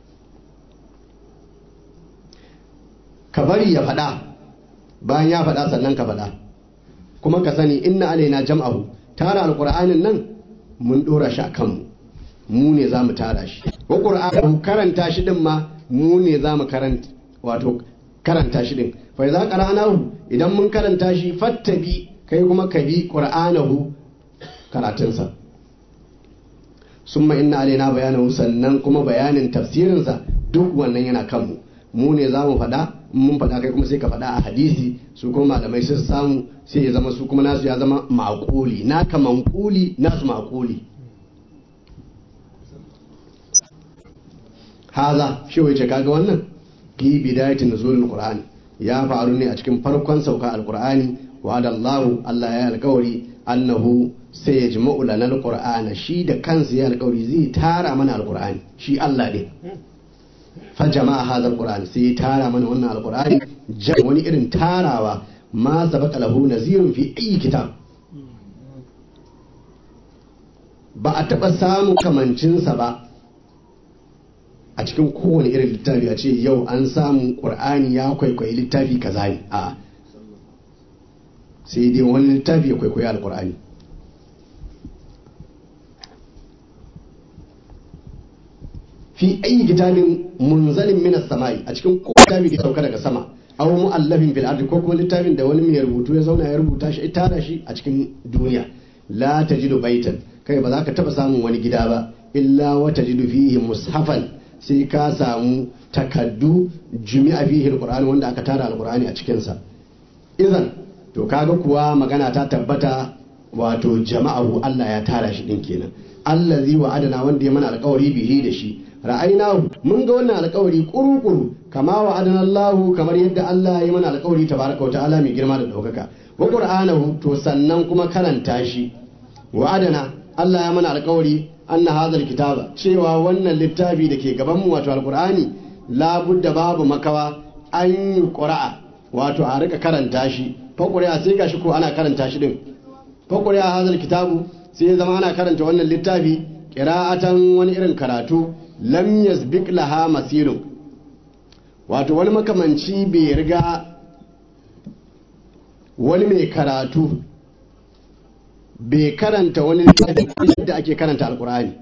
ka bari ya faɗa bayan ya faɗa sannan ka faɗa kuma ka sani inna alaina jam'ahu tara alqur'anin nan mun dora shi a kanmu mu ne za mu tara shi wa qur'anahu karanta shi din ma mu ne za mu karanta wato karanta shi din fa idza qara'nahu idan mun karanta shi fattabi kai kuma ka bi qur'anahu karatunsa summa inna alaina bayanahu sannan kuma bayanin tafsirinsa duk wannan yana kanmu mu ne za mu faɗa mun faɗa kai kuma sai ka faɗa a hadisi su kuma malamai sun samu sai ya zama su kuma nasu ya zama maƙuli naka manƙuli nasu maƙuli haza shi wace kaga wannan fi bidayatin nuzulul qur'an ya faru ne a cikin farkon sauka alqur'ani wa adallahu Allah ya alƙawari annahu sai ya jima'u lana alqur'ana shi da kansa ya alƙawari zai tara mana alqur'ani shi Allah ne fa jama'a hadha alqur'an sai ya tara mana wannan alqur'ani wani irin tarawa ma sabaqa lahu nazirun fi ayi kitab ba a taɓa samun kamancinsa ba a cikin kowane irin littafi a ce yau an samu ƙur'ani ya kwaikwayi littafi kaza ne a sai dai wani littafi ya kwaikwayi alƙur'ani fi ayi kitabin munzalin minas sama'i a cikin littafi da sauka daga sama aw mu'allafin fil ardi ko kuma littafin da wani mai rubutu ya zauna ya rubuta shi tara shi a cikin duniya la tajidu baitan kai ba za ka taba samun wani gida ba illa wa tajidu fihi mushafan sai ka samu takaddu jumi'a fihi alqur'ani wanda aka tara alqur'ani a cikin sa idan to kaga kuwa magana ta tabbata wato jama'ahu Allah ya tara shi din kenan allazi wa adana wanda ya mana alƙawari bihi da shi ra'aynahu mun ga wannan alƙawari kuru-kuru kama wa adana Allah kamar yadda Allah ya mana alƙawari tabaraka wa ta'ala mai girma da daukaka wa qur'anahu to sannan kuma karanta shi wa adana Allah ya mana alƙawari anna hadhal kitaba cewa wannan littafi da ke gaban mu wato alqur'ani labudda babu makawa an yi qura'a wato a rika karanta shi fa qura'a sai gashi ko ana karanta shi din fa qura'a hadhal kitabu sai ya zama ana karanta wannan littafi qira'atan wani irin karatu lam yasbiq laha masirun wato wani makamanci bai riga wani mai karatu bai karanta wani littafi da ake karanta alkur'ani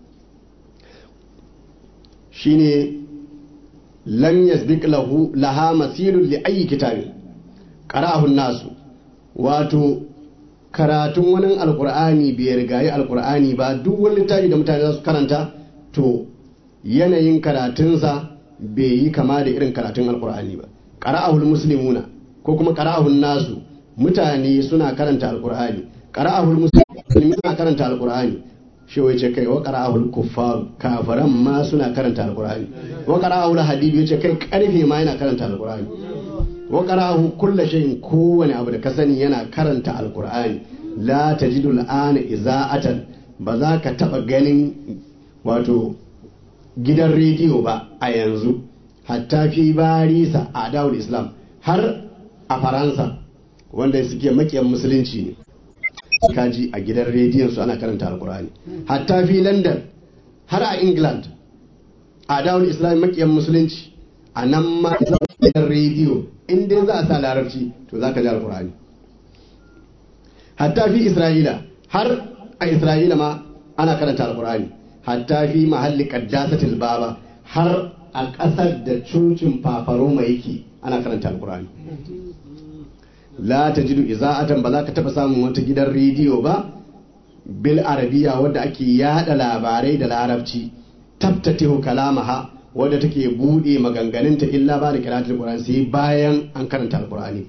shine lam yasbiq lahu laha masirun li ayi kitabin qara'ahu nasu wato karatun wani alkur'ani bai rigayi alkur'ani ba duk wani littafi da mutane za su karanta to yanayin karatunsa bai yi kama da irin karatun alkur'ani ba qara'ahul muslimuna ko kuma qara'ahun nasu mutane suna karanta alkur'ani qara'ahul muslimin suna karanta alqur'ani shi wace kai wa qara'ahul kuffar kafaran ma suna karanta alqur'ani wa qara'ahul hadid yace kai karfe ma yana karanta alqur'ani wa qara'ahu kullu shay'in kowane abu da ka sani yana karanta alqur'ani la tajidu al'ana iza'atan ba za ka taba ganin wato gidan rediyo ba a yanzu hatta fi barisa a dawul islam har a faransa wanda suke makiyan musulunci ne kaji a gidan rediyon su ana karanta alkur'ani hatta fi london har a england a dawon islam makiyan musulunci a nan ma gidan rediyo in dai za a sa larabci to za ka ji alkur'ani hatta fi isra'ila har a isra'ila ma ana karanta alkur'ani hatta fi mahalli qaddasatil baba har a ƙasar da cocin fafaroma yake ana karanta alkur'ani la ta jidu iza'atan ba za ka taɓa samun wata gidan rediyo ba bil arabiya wadda ake yada labarai da larabci tabtatihu kalamaha wadda take bude maganganunta illa ba da kiratul qur'ani sai bayan an karanta alqur'ani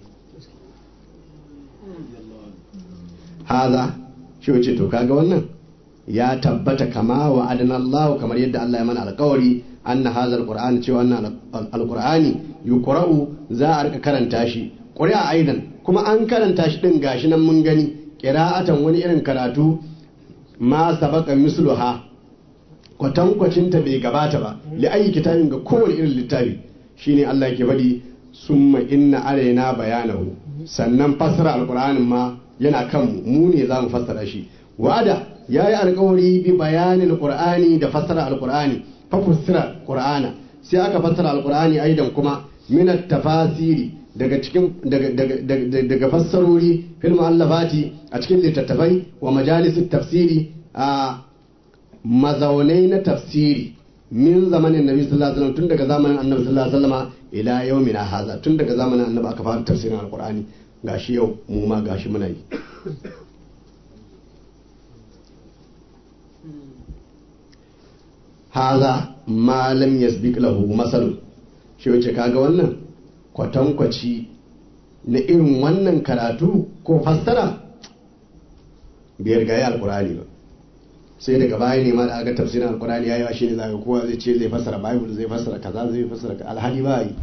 haza shi wace to kaga wannan ya tabbata kama wa adana Allah kamar yadda Allah ya mana alƙawari anna hadha alqur'ani cewa wannan alqur'ani yuqra'u za a rika karanta shi ƙuri'a aidan kuma an karanta shi ɗin gashi nan mun gani ƙira'atan wani irin karatu ma sabaka misluha kwatankwacinta bai gabata ba li ayi kitabin ga kowane irin littafi shine Allah ke faɗi summa inna alaina bayanahu sannan fassara alqur'anin ma yana kan mu ne za mu fassara shi wa'ada yayi alƙawari bi bayanin alqur'ani da fassara alqur'ani fa fassara qur'ana sai aka fassara alqur'ani aidan kuma min tafasiri daga cikin daga fassarori fil mu'allafati a cikin littattafai wa majalisun tafsiri a mazaunai na tafsiri min zamanin nabi sallallahu alaihi wasallam tun daga zamanin annabi sallallahu alaihi wasallam ila yaumina haza tun daga zamanin annabi aka fara tafsirin alqur'ani gashi yau mu ma gashi muna yi haza ma lam yasbiq lahu masal shi wace kaga wannan kwatankwaci na irin wannan karatu ko fassara bai riga ya alqur'ani ba sai daga baya ne ma da aka tafsirin alkurani ya yi shi ne zaka kowa zai ce zai fassara bible zai fassara kaza zai fassara ka alhali ba yi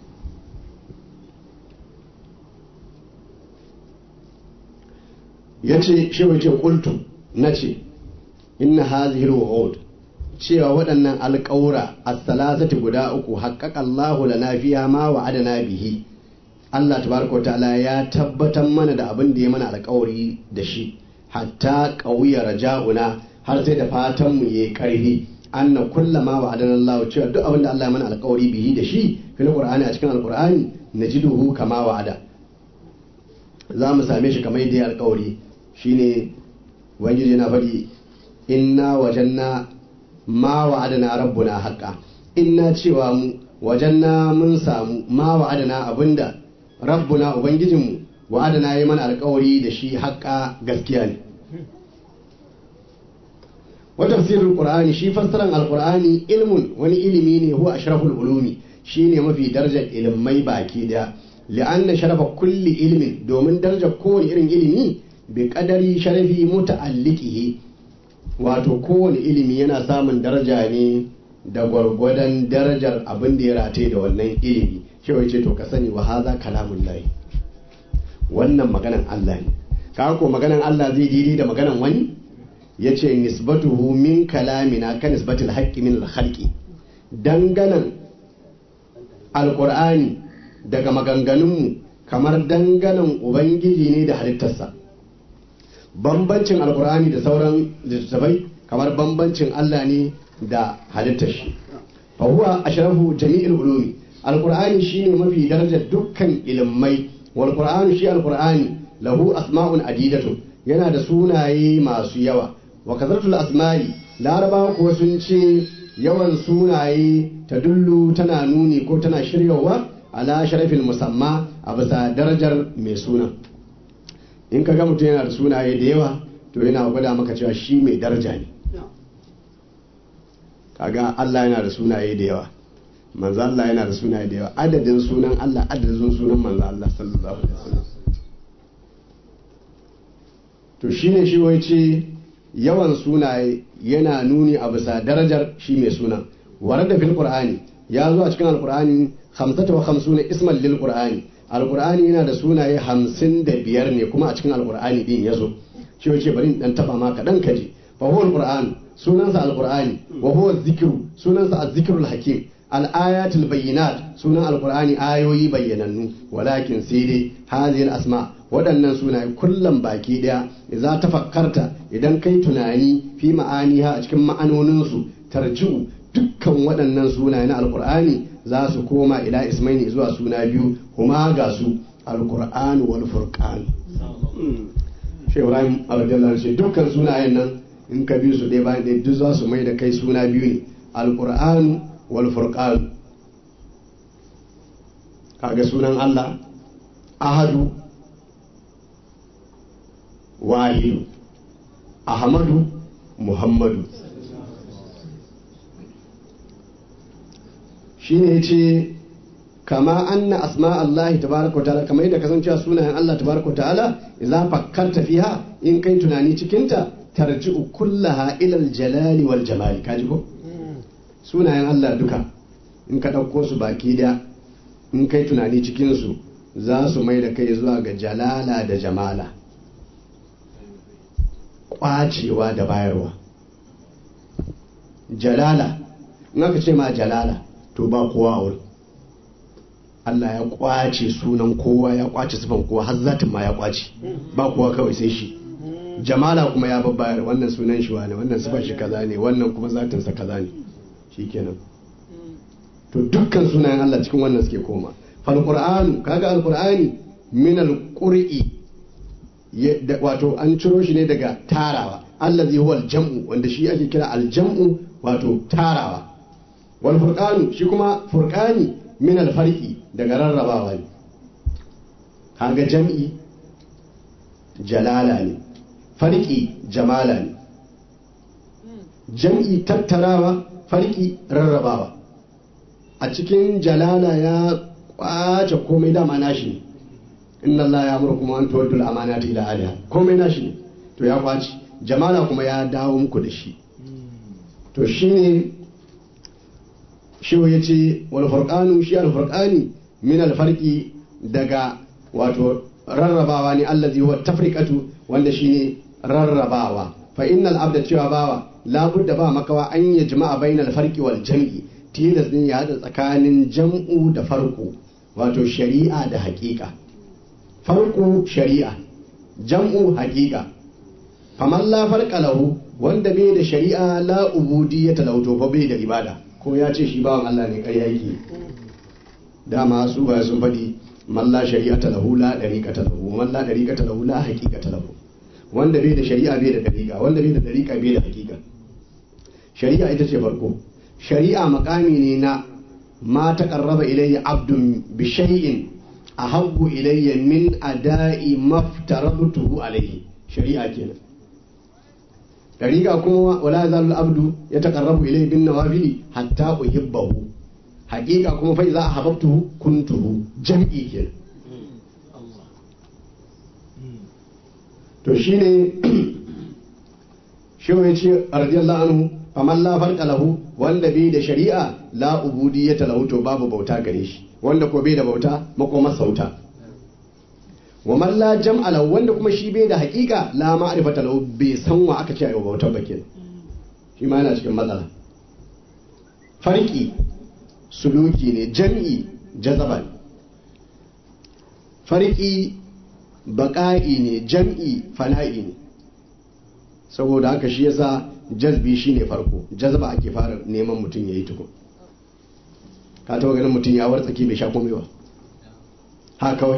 ya ce shi wace kultu na ce inna hazihi al cewa waɗannan alƙawura as-salasati guda uku haqqaqa Allahu lana fiha ma wa'adana bihi Allah tabaraka wa ta'ala ya tabbatar mana da abin da ya mana alƙawari da shi hatta ƙauya raja'una har sai da fatan mu yayi karfi anna kullama wa adana Allah cewa duk abin da Allah ya mana alƙawari bihi da shi fil qur'ani a cikin alqur'ani najiduhu kama wa'ada za mu same shi kamar yadda ya alƙawari shine ubangiji yana faɗi inna wajanna ma wa'adana rabbuna haqqa inna cewa mu wajanna mun samu ma wa'adana abinda rabbuna ubangijinmu wa'adana yi mana alƙawari da shi haƙƙa gaskiya ne wa tafsirul qur'ani shi fassaran alqur'ani ilmun wani ilimi ne huwa ashraful ulumi shine mafi darajar ilmai baki daya li'anna sharafa kulli ilmin domin darajar kowane irin ilimi bi qadari sharafi muta'alliqihi wato kowane ilimi yana samun daraja ne da gwargwadon darajar abin da ya rataye da wannan ilimi shi ce to ka sani wa hadha kalamullahi wannan maganan Allah ne ka ko maganan Allah zai daidai da maganan wani ya ce nisbatuhu min kalamina ka nisbatil haqqi min al-khalqi danganan alqur'ani daga maganganunmu kamar danganan ubangiji ne da halittarsa bambancin alqur'ani da sauran littattafai kamar bambancin Allah ne da halittar shi fa huwa ashrafu jami'il ulumi alqur'ani shine mafi darajar dukkan ilmai wal qur'anu shi alqur'ani lahu asma'un adidatu yana da sunaye masu yawa wa kazartul asma'i larabawa kuwa sun ce yawan sunaye ta dullu tana nuni ko tana shiryawa ala sharafin musamma a bisa darajar mai suna in ka ga mutum yana da sunaye da yawa to yana gwada maka cewa shi mai daraja ne kaga Allah yana da sunaye da yawa manzo Allah yana da sunaye da yawa adadin sunan Allah adadin sunan manzo Allah sallallahu alaihi wasallam to shine shi wai ce yawan sunaye yana nuni a bisa darajar shi mai suna warada fil qur'ani ya zo a cikin alqur'ani 55 isman lil qur'ani alqur'ani yana da sunaye 55 ne kuma a cikin alqur'ani din yazo shi wai ce bari in dan taba ma kadan kaji fa huwa alqur'an sunansa alqur'ani wa huwa dhikru sunansa az-zikrul hakim al-ayatul bayyinat sunan alqur'ani ayoyi bayyanannu walakin sai dai hadhihi asma waɗannan sunaye kullum baki ɗaya za ta fakkarta idan kai tunani fi ma'aniha a cikin ma'anoninsu tarji'u dukkan waɗannan sunaye na alkur'ani za su koma ila ismaini zuwa suna biyu kuma ga su alkur'an wal furqan shi ibrahim abdullahi ce dukkan sunayen nan in ka bi su ɗaya bayan ɗaya duk za su mai da kai suna biyu ne alkur'an wal furqan kaga sunan allah ahadu wahidu ahmadu muhammadu shi ne ce kama anna asma Allah tabaraka wa ta'ala kamar yadda kasancewa sunayen Allah tabaraka wa ta'ala idza fakkarta fiha in kai tunani cikinta tarji'u kullaha ila al-jalali wal jamali kaji ko sunayen Allah duka in ka ɗauko su baki da in kai tunani cikin su za su mai da kai zuwa ga jalala da jamala kwacewa da bayarwa jalala in aka ce ma jalala to ba kowa a wurin Allah ya kwace sunan kowa ya kwace sifan kowa har zatin ma ya kwace ba kowa kawai sai shi jamala kuma ya babbayar wannan sunan shi wane wannan sifan shi kaza ne wannan kuma zatinsa kaza ne shikenan to dukkan sunayen Allah cikin wannan suke koma fal qur'anu kaga al qur'ani min al qur'i ya- da- wato an ciro shi ne daga tarawa allazi huwa aljam'u wanda shi ake kira aljam'u wato tarawa wal furqanu shi kuma furqani min alfarqi daga rarrabawa ne kaga jam'i jalala ne farki jamala ne jam'i tattarawa farki rarrabawa a cikin jalala ya kwace komai dama nashi ne inna Allah ya amurkum an tuwaddu al-amanati ila ahliha komai nashi ne to ya kwace jamala kuma ya dawo muku da shi to shine shi ya ce wal furqanu shi al furqani min al farqi daga wato rarrabawa ne allazi huwa tafriqatu wanda shine rarrabawa fa innal abda cewa bawa labudda ba makawa an ya jama'a bainal farqi wal jam'i tilas ne ya hada tsakanin jam'u da farko wato shari'a da haƙiƙa farko shari'a jam'u haƙiƙa faman la farqa lahu wanda bai da shari'a la ubudiyyata lahu to fa bai da ibada ko ya ce shi bawan Allah ne ƙarya yake dama su ba sun faɗi man la shari'ata lahu la dariqata lahu man la dariqata lahu la haqiqata lahu wanda bai da shari'a bai da dariqa wanda bai da dariqa bai da haqiqa shari'a ita ce farko shari'a makami ne na ma taqarraba ilayya abdun bi shay'in ahabbu ilayya min ada'i maftarabtuhu alayhi shari'a kenan dariqa kuma wala zalu abdu ya taqarrabu ilayhi bin nawafili hatta uhibbahu haqiqa kuma fa idza ahabbtuhu kuntuhu jam'i kenan to shine shi ya ce radiyallahu anhu faman la farqa lahu wanda bai da shari'a la ubudiyyata lahu to babu bauta gare shi wanda ko bai da bauta makoma sauta wa man la jam'a lahu wanda kuma shi bai da haƙiƙa la ma'rifata lahu bai san wa aka ce ayi bautar ba kenan shi ma yana cikin matsala farki suluki ne jam'i jazaba ne farki baƙa'i ne jam'i fana'i ne saboda haka shi yasa jazbi shine farko jazba ake fara neman mutum ya yi tukun ka taba ganin mutum ya wartsake bai sha komai ba ha kawai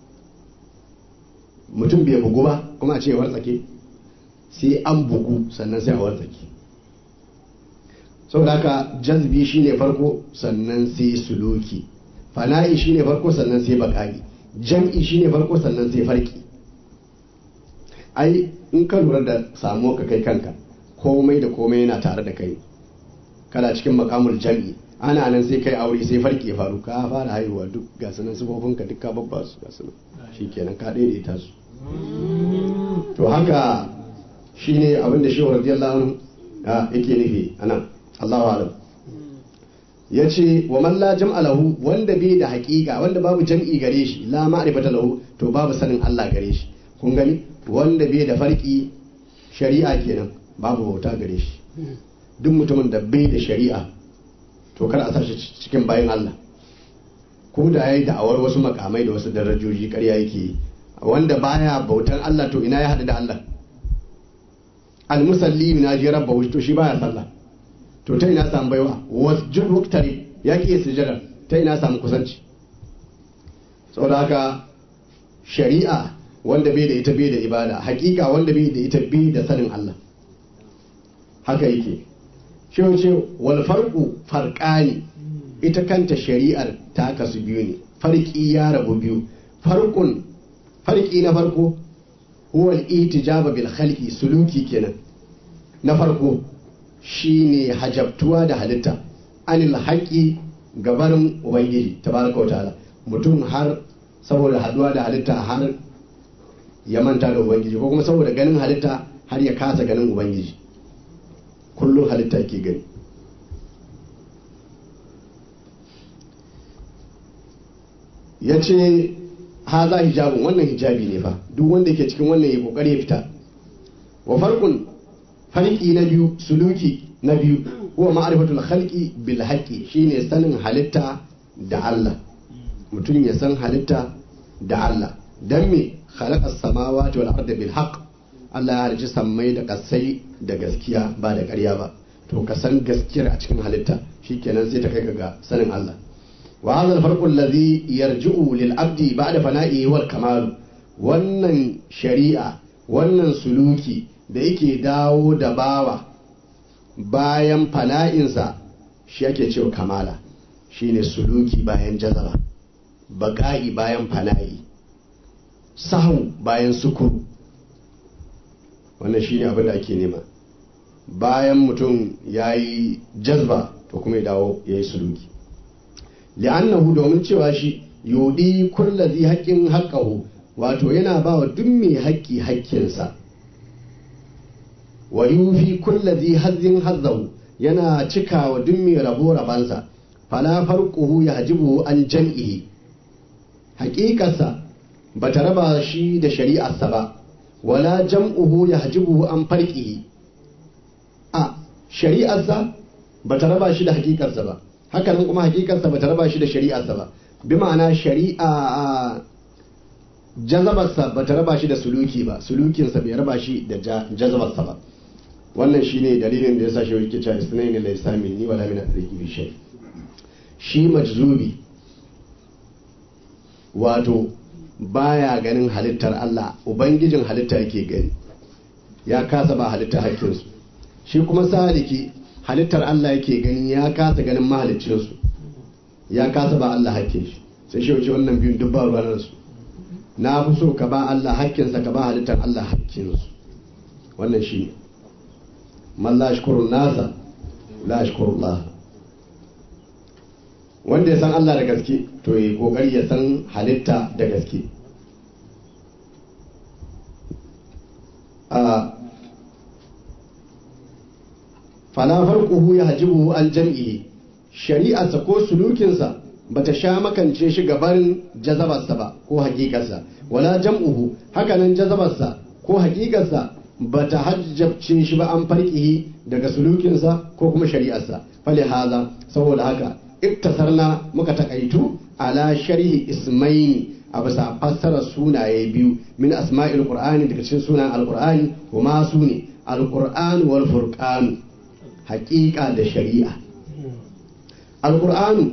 mutum bai bugu ba kuma a ce ya wartsake sai an bugu sannan sai a wartsake saboda haka jazbi shine farko sannan sai suluki fana'i shine farko sannan sai bakari jam'i shine farko sannan sai farki ai in ka lura da samuwa ka kai kanka komai da komai yana tare da kai kana cikin makamul jam'i ana nan sai kai aure sai farki ya faru ka fara haihuwa duk ga sunan ka duk ka babba su ga sunan shikenan ka daidaita su to haka shine abin da shehu radiyallahu anhu yake nufi anan Allahu alam yace wa man la jam'a lahu wanda bai da haƙiƙa wanda babu jam'i gare shi la ma'rifata lahu to babu sanin Allah gare shi kun gani wanda bai da farki shari'a kenan babu bauta gare shi duk mutumin da bai da shari'a to kar a sashi cikin bayan Allah ko da yayi da'awar wasu makamai da wasu darajoji ƙarya yake yi wanda baya bautan Allah to ina ya haɗu da Allah almusalli na ji rabba to shi baya sallah to ta ina samu baiwa wasjud waqtari ya ki sujada ta ina samu kusanci saboda haka shari'a wanda bai da ita bai da ibada hakika wanda bai da ita bai da sanin Allah haka yake shi ce wal farqu farqani ita kanta shari'ar ta kasu biyu ne farki ya rabu biyu farqun farki na farko huwa al-itijaba bil khalqi suluki kenan na farko shine hajabtuwa da halitta anil haqqi gabarin ubangiji tabaraka wa ta'ala mutum har saboda haduwa da halitta har ya manta da ubangiji ko kuma saboda ganin halitta har ya kasa ganin ubangiji kullum halitta ke gani ya ce ha za hijabin wannan hijabi ne fa duk wanda ke cikin wannan ya kokari ya fita wa farkun farki na biyu suluki na biyu huwa ma'rifatul khalqi bil haqqi shine sanin halitta da Allah mutum ya san halitta da Allah dan me khalaqas samawati wal arda bil haqq Allah ya halicci sammai da kasai da gaskiya ba da ƙarya ba to ka san gaskiyar a cikin halitta shikenan sai ta kai ga sanin Allah wa hadha al farqu alladhi yarji'u lil abdi ba'da fana'i wal kamal wannan shari'a wannan suluki da yake dawo da bawa bayan fana'insa shi ake cewa kamala shine suluki bayan jazaba baƙa'i bayan fana'i sahu bayan sukuru wannan shine abin da ake nema bayan mutum ya yi jazba to kuma ya dawo ya yi suluki li'annahu domin cewa shi yudi kullazi haƙƙin haƙƙahu wato yana ba wa duk mai haƙƙi haƙƙinsa wa yufi kullazi hazzin hazzahu yana cika wa duk mai rabo rabansa fala farquhu yahjibu an jam'ihi haƙiƙarsa bata raba shi da shari'arsa ba wala jam'uhu yahjibu an farqihi a shari'arsa bata raba shi da haƙiƙarsa ba hakanan kuma haƙiƙarsa bata raba shi da shari'arsa ba bi ma'ana shari'a jazabarsa bata raba shi da suluki ba sulukinsa bai raba shi da jazabarsa ba wannan shine dalilin da yasa shi yake cewa isnaini la yasamin ni wala min atriki bi shay shi majzubi wato baya ganin halittar Allah ubangijin halitta yake gani ya kasa ba halittar hakkinsu shi kuma saliki halittar Allah yake gani ya kasa ganin mahaliccinsu ya kasa ba Allah hakkin shi sai shi wuce wannan biyun duk ba ruwan su na fi so ka ba Allah hakkinsa ka ba halittar Allah hakkinsu wannan shi ne man la shukuru nasa la shukuru Allah wanda ya san Allah da gaske to yi kokari ya san halitta da gaske a fala farquhu yahjibuhu an jam'ihi shari'arsa ko sulukinsa bata sha makance shi gabarin jazabarsa ba ko hakikarsa wala jam'uhu hakanan jazabarsa ko hakikarsa bata hajjabce shi ba an farqihi daga sulukinsa ko kuma shari'arsa fali haza saboda haka iktasarna muka takaitu ala sharhi ismaini a bisa fassara sunaye biyu min asma'il qur'ani daga cikin sunan alqur'ani kuma su ne alqur'an wal furqan haqiqa da shari'a alqur'anu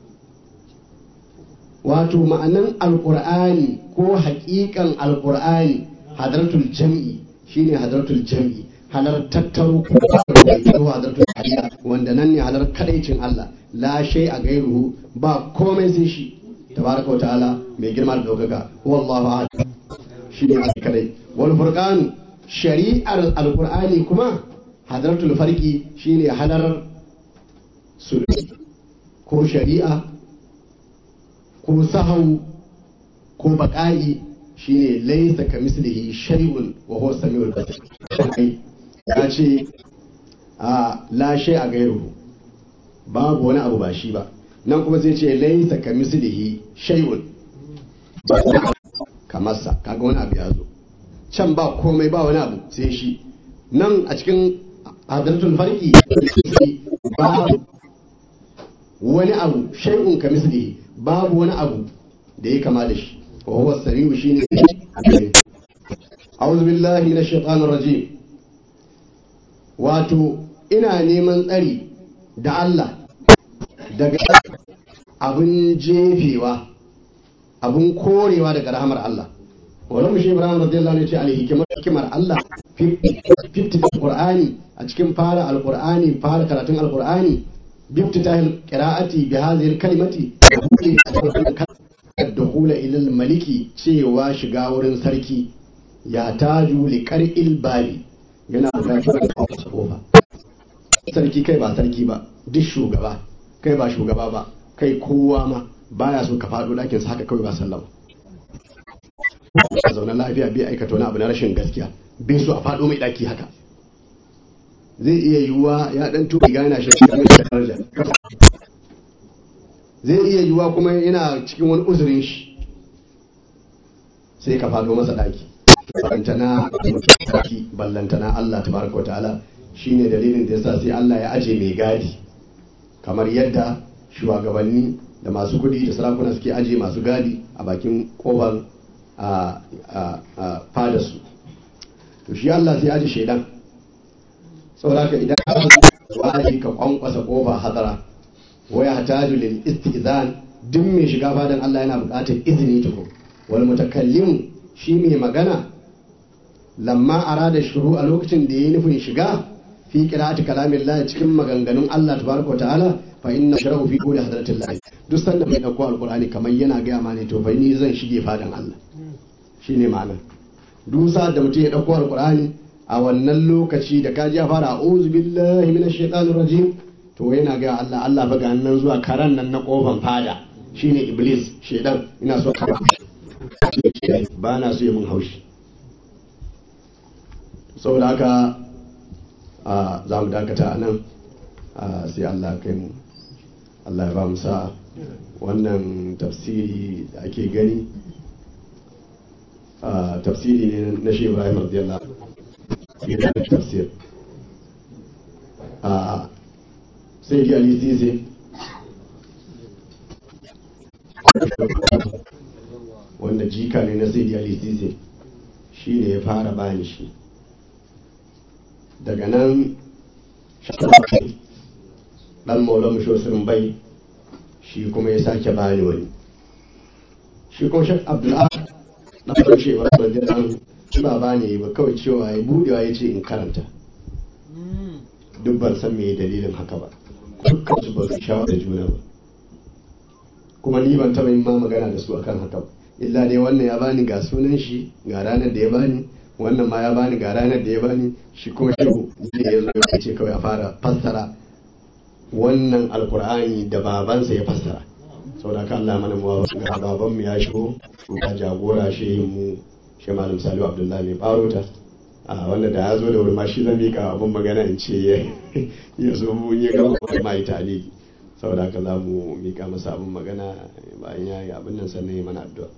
wato ma'anan alqur'ani ko haqiqan alqur'ani hadratul jam'i shine hadratul jam'i halar tattaro ko hadratul hadiya wanda nan ne halar kadaicin Allah la shay a gairuhu ba komai sai shi tabaraka ta'ala mai girma da daukaka wallahu ahad shi ne kadai wal furqan shari'ar alqur'ani kuma hadratul farqi shine halar sulhi ko shari'a ko sahau ko baqa'i shine laysa kamislihi shay'un wa huwa samiul basir ya ce a la shay a gairuhu babu wani abu ba shi ba nan kuma zai ce laisa ka mislihi shay'un kamarsa kaga wani abu ya zo can ba komai ba wani abu sai shi nan a cikin hadratul farki babu wani abu shay'un ka mislihi babu wani abu da ya kama da shi wa huwa sariu shine a'udhu billahi minash shaitanir rajim wato ina neman tsari da Allah daga abin jefewa abin korewa daga rahamar Allah wani mushe ibrahim radiyallahu anhu ya ce alhikimar hikimar Allah fifti alqur'ani a cikin fara alqur'ani fara karatun alqur'ani biftitahil qira'ati bi hadhihi kalimati dukhula ila maliki cewa shiga wurin sarki ya taju li qar'il babi yana bukatar kofa sarki kai ba sarki ba duk shugaba kai ba shugaba ba kai kowa ma baya so ka faɗo ɗakin sa haka kawai ba sallama a zaune lafiya bai aikata wani abu na rashin gaskiya bai so a faɗo mai ɗaki haka zai iya yiwuwa ya ɗan tuɓi gana shi cikin mai daraja zai iya yiwuwa kuma yana cikin wani uzurin shi sai ka faɗo masa ɗaki ballantana mutum ballantana Allah tabaraka wa ta'ala shine dalilin da yasa sai Allah ya aje mai gadi kamar yadda shugabanni da masu kudi da sarakuna suke aje masu gadi a bakin kofar a fadarsu to shi Allah sai aje shaidan saboda ka idan ka waje ka kwankwasa kofa hadara waya hataju lil istizan duk mai shiga fadan Allah yana buƙatar izini tuko wal mutakallim shi mai magana lamma arada shuru a lokacin da ya yi nufin shiga fi qira'ati kalamillah cikin maganganun Allah tabaraka ta'ala fa inna shara'u fi qawli hadratillah duk sanda mai dauko alqur'ani kamar yana ga ma ne to fa ni zan shige fadan Allah shine ma'ana duk sa'ad da mutum ya dauko alqur'ani a wannan lokaci da kaji ya fara a'udhu billahi minash shaitanir rajim to yana ga Allah Allah fa ga nan zuwa karan nan na kofan fada shine iblis shedan ina so ka ba na so yi mun haushi saboda haka za mu dakata a nan sai Allah kai mu Allah ya ba mu sa wannan tafsiri da ake gani tafsiri ne na shi Ibrahim radiyallahu anhu tafsir sai ji Ali Sisi wanda jika ne na sai Ali Sisi shi ne ya fara bani shi daga nan shafi dan maulamu shosirin bai shi kuma ya sake bani wani shi kuma shek abdullahi na ƙarshe wa radiyallahu ba bani ba kawai cewa ya budewa ya ce in karanta duk ban san me dalilin haka ba dukkan su ba su shawar da juna ba kuma ni ban taɓa yin ma magana da su akan haka ba illa dai wannan ya bani ga sunan shi ga ranar da ya bani wannan ma ya bani ga ranar da ya bani shi kuma shehu ne ya zo ya ce kawai a fara fassara wannan alkur'ani da babansa ya fassara saboda ka Allah mana muwa ga baban mu ya shigo ga jagora shehin mu shi malam Salihu Abdullahi mai barota a wanda da ya zo da wuri ma shi zan mika abin magana in ce ya zo mu ya gama ma yi taliki saboda haka za mu mika masa abin magana bayan ya yi abin nan sannan ya mana addu'a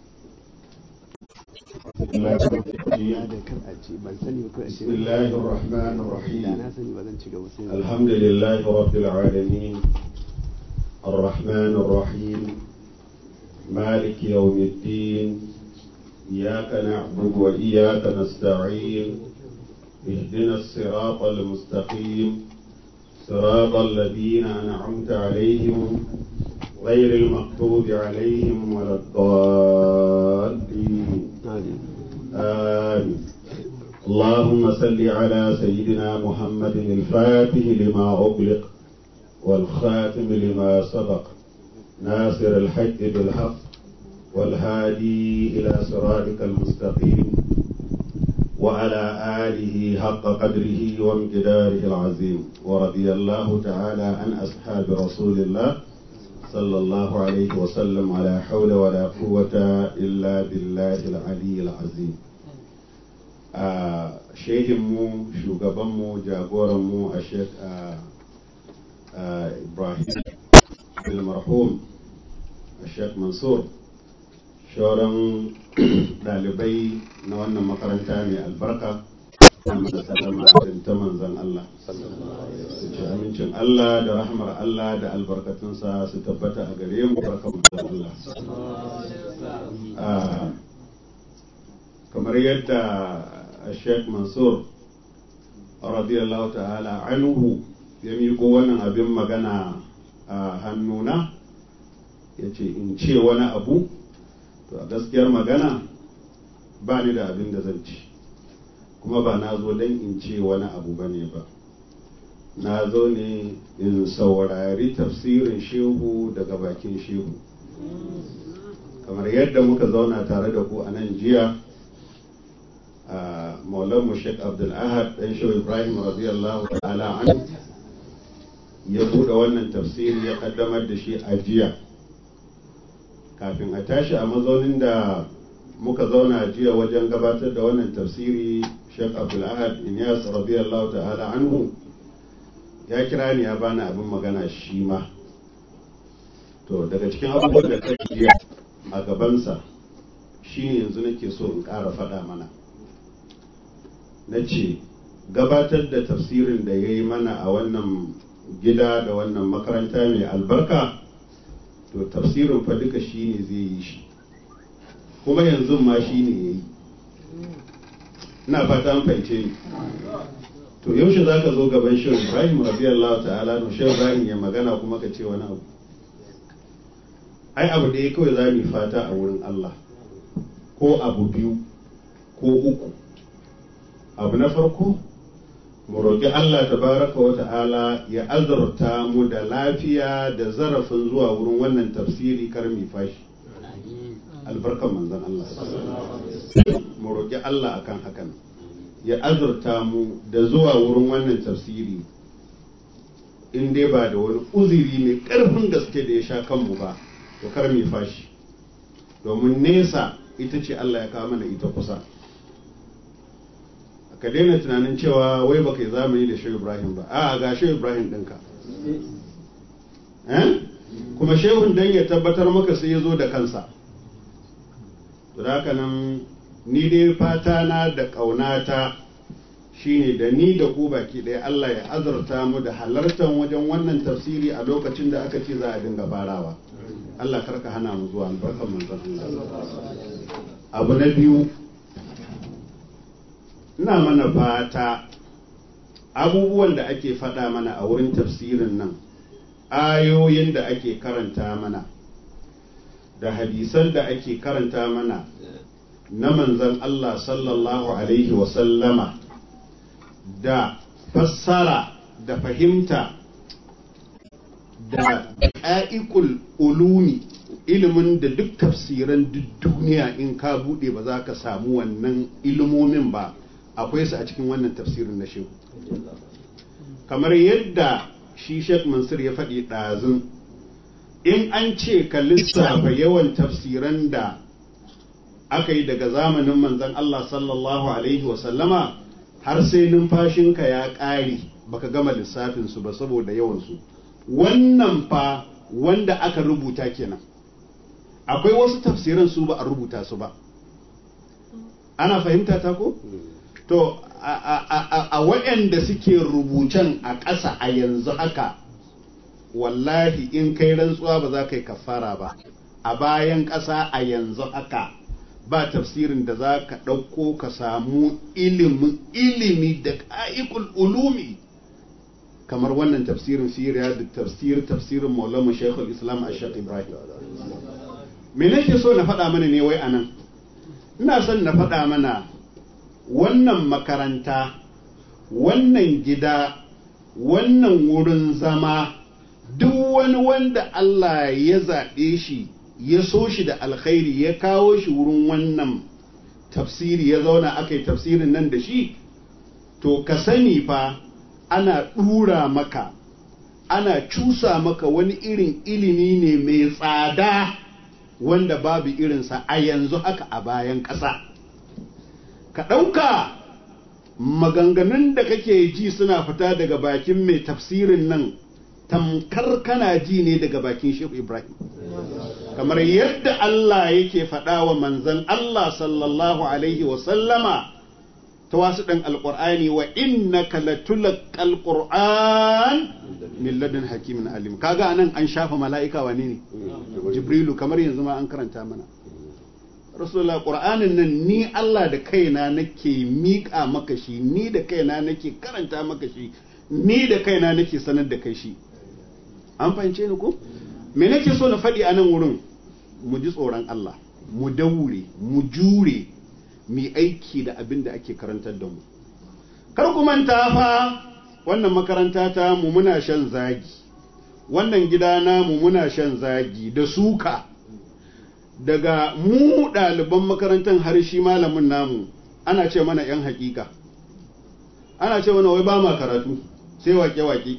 بسم الله الرحمن الرحيم الحمد لله رب العالمين الرحمن الرحيم مالك يوم الدين إياك نعبد وإياك نستعين اهدنا الصراط المستقيم صراط الذين أنعمت عليهم غير المغضوب عليهم ولا الضالين آمين اللهم صل على سيدنا محمد الفاتح لما أغلق والخاتم لما سبق ناصر الحق بالحق والهادي إلى صراطك المستقيم وعلى آله حق قدره وامتداره العظيم ورضي الله تعالى عن أصحاب رسول الله صلى الله عليه وسلم على حول ولا قوة إلا بالله العلي العظيم shehinmu shugabanmu jagoranmu a shek ibrahim marhum a shek mansur shauran ɗalibai na wannan makaranta mai albarka ta manzan Allah su ci amincin Allah da rahmar Allah da albarkatunsa su tabbata a gare mu barkan manzan Allah kamar yadda Sheikh Mansur radiyallahu ta'ala anhu ya miƙo wannan abin magana a hannuna ya ce in ce wani abu to a gaskiyar magana ba ni da abin da zan ci kuma ba na zo don in ce wani abu ba ne ba na zo ne in saurari tafsirin shehu daga bakin shehu kamar yadda muka zauna tare da ku a nan jiya a maulanmu sheikh abdul ahad dan shehu ibrahim radiyallahu ta'ala an ya buɗe wannan tafsiri ya kaddamar da shi a jiya kafin a tashi a mazaunin da muka zauna jiya wajen gabatar da wannan tafsiri sheikh abdul ahad inyas radiyallahu ta'ala anhu ya kira ni ya bani abin magana shi ma to daga cikin abubuwan da kai jiya a gabansa shine yanzu nake so in ƙara faɗa mana na ce gabatar da tafsirin da ya yi mana a wannan gida da wannan makaranta mai albarka to tafsirin fa duka shi ne zai yi shi kuma yanzu ma shi ne ya yi ina fata an fahimce ni to yaushe za ka zo gaban shehu ibrahim radiyallahu ta'ala no shehu ibrahim ya magana kuma ka ce wani abu ai abu da ya kawai za mu fata a wurin allah ko abu biyu ko uku abu na farko mu roƙi Allah tabaraka wa ta'ala ya azurta mu da lafiya da zarafin zuwa wurin wannan tafsiri kar mi fashi albarkan manzon Allah mu roƙi Allah akan hakan ya azurta mu da zuwa wurin wannan tafsiri in dai ba da wani uzuri mai ƙarfin gaske da ya sha kanmu ba to kar mi fashi domin nesa ita ce Allah ya kawo mana ita kusa ka daina tunanin cewa wai baka yi zamani da shehu ibrahim ba a ga shehu ibrahim ɗinka kuma shehun dan ya tabbatar maka sai ya zo da kansa da haka nan ni dai fata na da ƙaunata shine da ni da ku baki ɗaya Allah ya azurta mu da halartar wajen wannan tafsiri a lokacin da aka ce za a dinga farawa Allah karka hana mu zuwa albarkar manzon Allah abu na biyu ina mana fata abubuwan da ake faɗa mana a wurin tafsirin nan ayoyin da ake karanta mana da hadisan da ake karanta mana na manzan Allah sallallahu Alaihi wasallama da fassara da fahimta da ƙa'ikul ulumi ilimin da duk tafsiran duk duniya in ka buɗe ba za ka samu wannan ilimomin ba akwai su a cikin wannan tafsirin na shehu kamar yadda shi Sheikh Mansur ya faɗi ɗazun in an ce ka lissafa yawan tafsiran da aka yi daga zamanin manzon Allah sallallahu alaihi wasallama har sai numfashinka ya ƙare baka gama lissafinsu ba saboda yawansu wannan fa wanda aka rubuta kenan akwai wasu tafsiran su ba a rubuta su ba ana fahimta ta ko? to a waɗanda suke rubucen a ƙasa a yanzu haka wallahi in kai rantsuwa ba za ka yi kafara ba a bayan ƙasa a yanzu haka ba tafsirin da za ka ɗauko ka samu ilimi da ƙa'ikul ulumi kamar wannan tafsirin siriya da tafsir tafsirin maulama shekul islam a shek ibrahim me nake so na faɗa mana ne wai anan ina son na faɗa mana wannan makaranta wannan gida wannan wurin zama duk wani wanda Allah ya zaɓe shi ya so shi da alkhairi ya kawo shi wurin wannan tafsiri ya zauna aka yi tafsirin nan da shi to ka sani fa ana ɗura maka ana cusa maka wani irin ilimi ne mai tsada wanda babu irinsa a yanzu haka a bayan ƙasa. ka ɗauka maganganun da kake ji suna fita daga bakin mai tafsirin nan tamkar kana ji ne daga bakin shehu ibrahim kamar yadda Allah yake faɗa wa manzan Allah sallallahu alaihi wasallama ta wasu ɗan alƙur'ani wa innaka latulaqal qur'an min ladun hakimin alim kaga anan an shafa mala'ika wane ne jibrilu kamar yanzu ma an karanta mana rasulullah qur'anin nan ni Allah da kaina nake miƙa maka shi ni da kaina nake karanta maka shi ni da kaina nake sanar da kai shi an fahimce ni ko me nake so na faɗi a nan wurin mu ji tsoron Allah mu daure mu jure mu aiki da abin da ake karantar da mu kar ku manta fa wannan makaranta ta mu muna shan zagi wannan gida namu muna shan zagi da suka daga mu ɗaliban makarantar har shi malamin namu ana ce mana 'yan hakika ana ce mana wai ba ma karatu sai wake-wake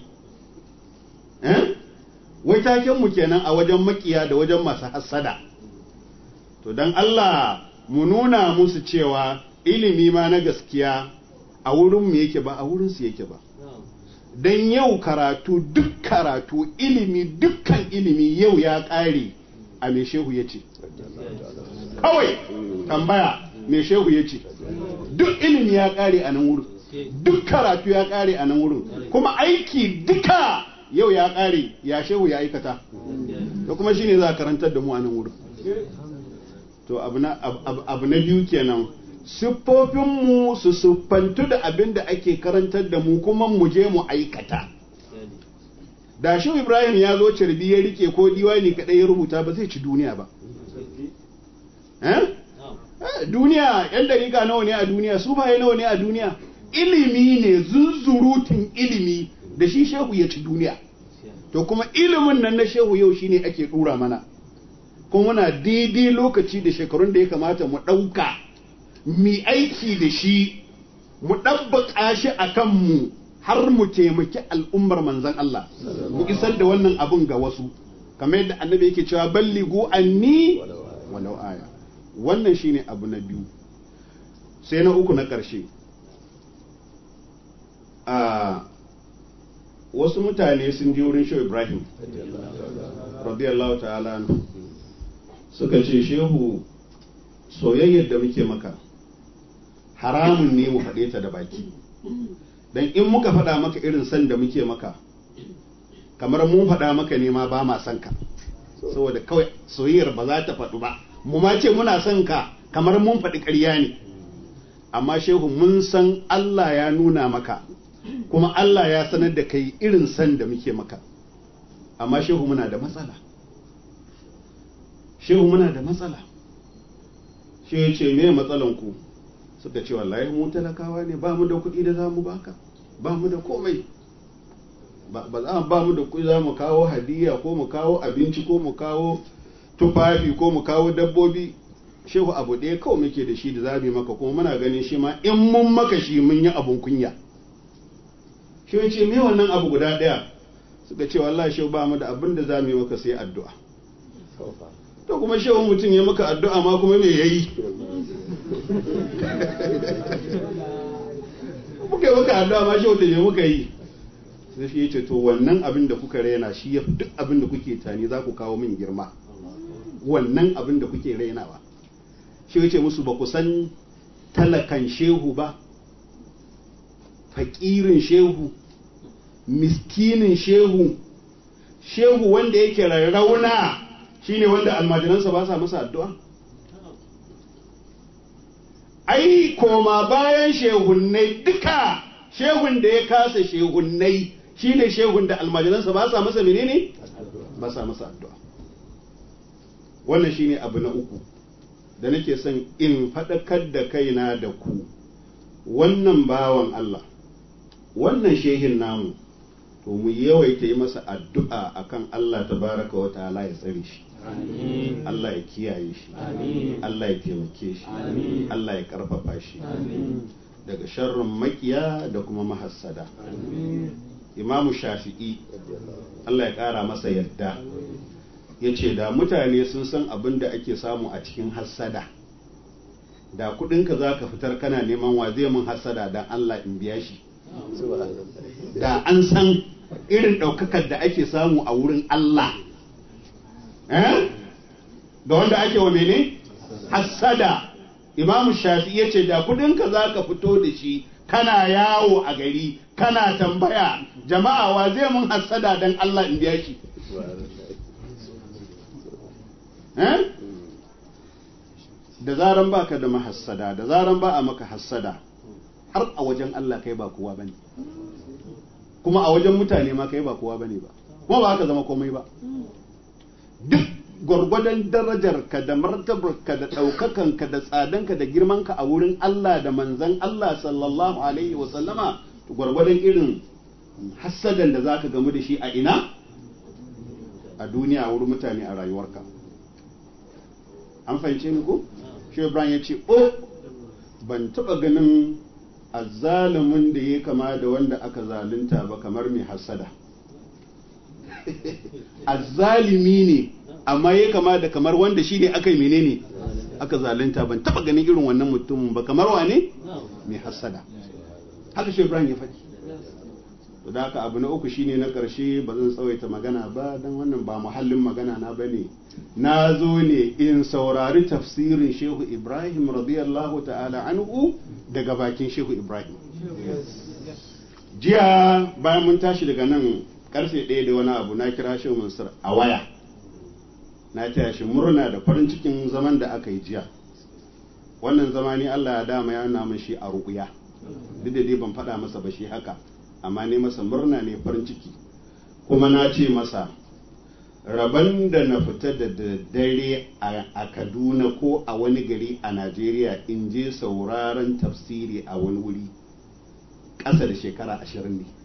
wai takenmu kenan a wajen makiya da wajen masu hassada to don Allah mu nuna musu cewa ilimi ma na gaskiya a wurinmu yake ba a wurinsu yake ba don yau karatu duk karatu ilimi dukkan ilimi yau ya ƙare a mai shehu ya ce kawai tambaya mai shehu ya ce duk ilimi ya ƙare a nan wurin duk karatu ya ƙare a nan wurin kuma aiki duka yau ya ƙare ya shehu ya aikata da kuma shine za a karantar da mu a nan wurin to abu na biyu kenan siffofinmu su siffantu da abin da ake karantar da mu kuma mu je mu aikata da shi ibrahim ya zo carbi ya rike ko diwani kadai ya rubuta ba zai ci duniya ba duniya yan dariƙa nawa ne a duniya su baye nawa ne a duniya ilimi ne zunzurutun ilimi da shi shehu ya ci duniya to kuma ilimin nan na shehu yau shine ake dura mana kuma muna daidai lokaci da shekarun da ya kamata mu ɗauka mi aiki da shi mu ɗabbaƙa shi a kanmu har mu taimaki al'ummar manzan Allah mu isar da wannan abun ga wasu kamar yadda annabi yake cewa balligu anni walau aya wannan shine abu na biyu sai na uku na ƙarshe a wasu mutane sun je wurin shehu ibrahim radiyallahu ta'ala anhu suka ce shehu soyayyar da muke maka haramun ne mu faɗe ta da baki dan in muka faɗa maka irin san da muke maka kamar mun faɗa maka ne ma ba ma son ka saboda kawai soyayyar ba za ta faɗu ba mu ma ce muna son ka kamar mun faɗi ƙarya ne amma shehu mun san Allah ya nuna maka kuma Allah ya sanar da kai irin san da muke maka amma shehu muna da matsala shehu muna da matsala shi ya ce me matsalan ku suka ce wallahi mu talakawa ne ba mu da kuɗi da za mu baka ba mu da komai ba za ba mu da kuɗi za mu kawo hadiya ko mu kawo abinci ko mu kawo tufafi ko mu kawo dabbobi shehu abu ɗaya kawai muke da shi da za mu maka kuma muna ganin shi ma in mun maka shi mun yi abun kunya shi ya ce me wannan abu guda ɗaya suka ce wallahi shehu ba mu da abin da za mu yi maka sai addu'a to kuma shehu mutum ya maka addu'a ma kuma me yayi muka yi maka addu'a ma shehu da me muka yi sai shi yace to wannan abin da kuka raina shi ya duk abin da kuke tani za ku kawo min girma wannan abin da kuke rainawa shi yace musu ba ku san talakan shehu ba fakirin shehu miskinin shehu shehu wanda yake rarrauna shine wanda almajiransa ba sa masa addu'a ai koma bayan shehunnai duka shehun da ya kasa shehunnai shine shehun da almajiransa ba sa masa menene ba sa masa addu'a wannan shine abu na uku da nake son in faɗakar da kaina da ku wannan bawan Allah wannan shehin namu to mu yawaita yi masa addu'a akan Allah tabaraka wa ta'ala ya tsare shi Allah ya kiyaye shi Allah ya taimake shi Allah ya karfafa shi daga sharrin makiya da kuma mahassada imamu shafi'i Allah ya kara masa yadda ya ce da mutane sun san abin da ake samu a cikin hassada da kudinka za ka fitar kana neman wa zai mun hassada don Allah in biya shi da an san irin ɗaukakar da ake samu a wurin Allah ga wanda ake wa mene hassada imamu shafi ya ce da kudinka za ka fito da shi kana yawo a gari kana tambaya jama'a wa zai mun hassada don Allah in biya shi da zaran baka da mahassada da zaran ba a maka hassada har a wajen Allah kai ba kowa bane kuma a wajen mutane ma kai ba kowa bane ba kuma ba haka zama komai ba duk gwargwadon darajar ka da martabar ka da ɗaukakan ka da tsadan ka da girman ka a wurin Allah da manzan Allah sallallahu alaihi wa sallama gwargwadon irin hassadan da zaka gamu da shi a ina a duniya a wurin mutane a rayuwarka an fahimce ni ko shi Ibrahim ya ce o ban taɓa ganin azzalumin da ya kama da wanda aka zalunta ba kamar mai hassada azzalimi ne amma ya kama da kamar wanda shi ne aka yi menene aka zalunta ban taba ganin irin wannan mutumin ba kamar wane mai hassada haka shi Ibrahim ya faɗi to da haka abu na uku shine na ƙarshe ba zan tsawaita magana ba don wannan ba muhallin magana na bane na zo ne in saurari tafsirin shehu ibrahim radiyallahu ta'ala anhu daga bakin shehu ibrahim jiya bayan mun tashi daga nan karfe ɗaya da wani abu na kira shehu mansur a waya na taya shi murna da farin cikin zaman da aka yi jiya wannan zama ni allah ya dama ya nuna min shi a ruƙuya duk da dai ban faɗa masa ba shi haka amma ne masa murna ne farin ciki kuma na ce masa rabon da na fita da daddare a kaduna ko a wani gari a najeriya in je sauraron tafsiri a wani wuri ƙasa da shekara ashirin ne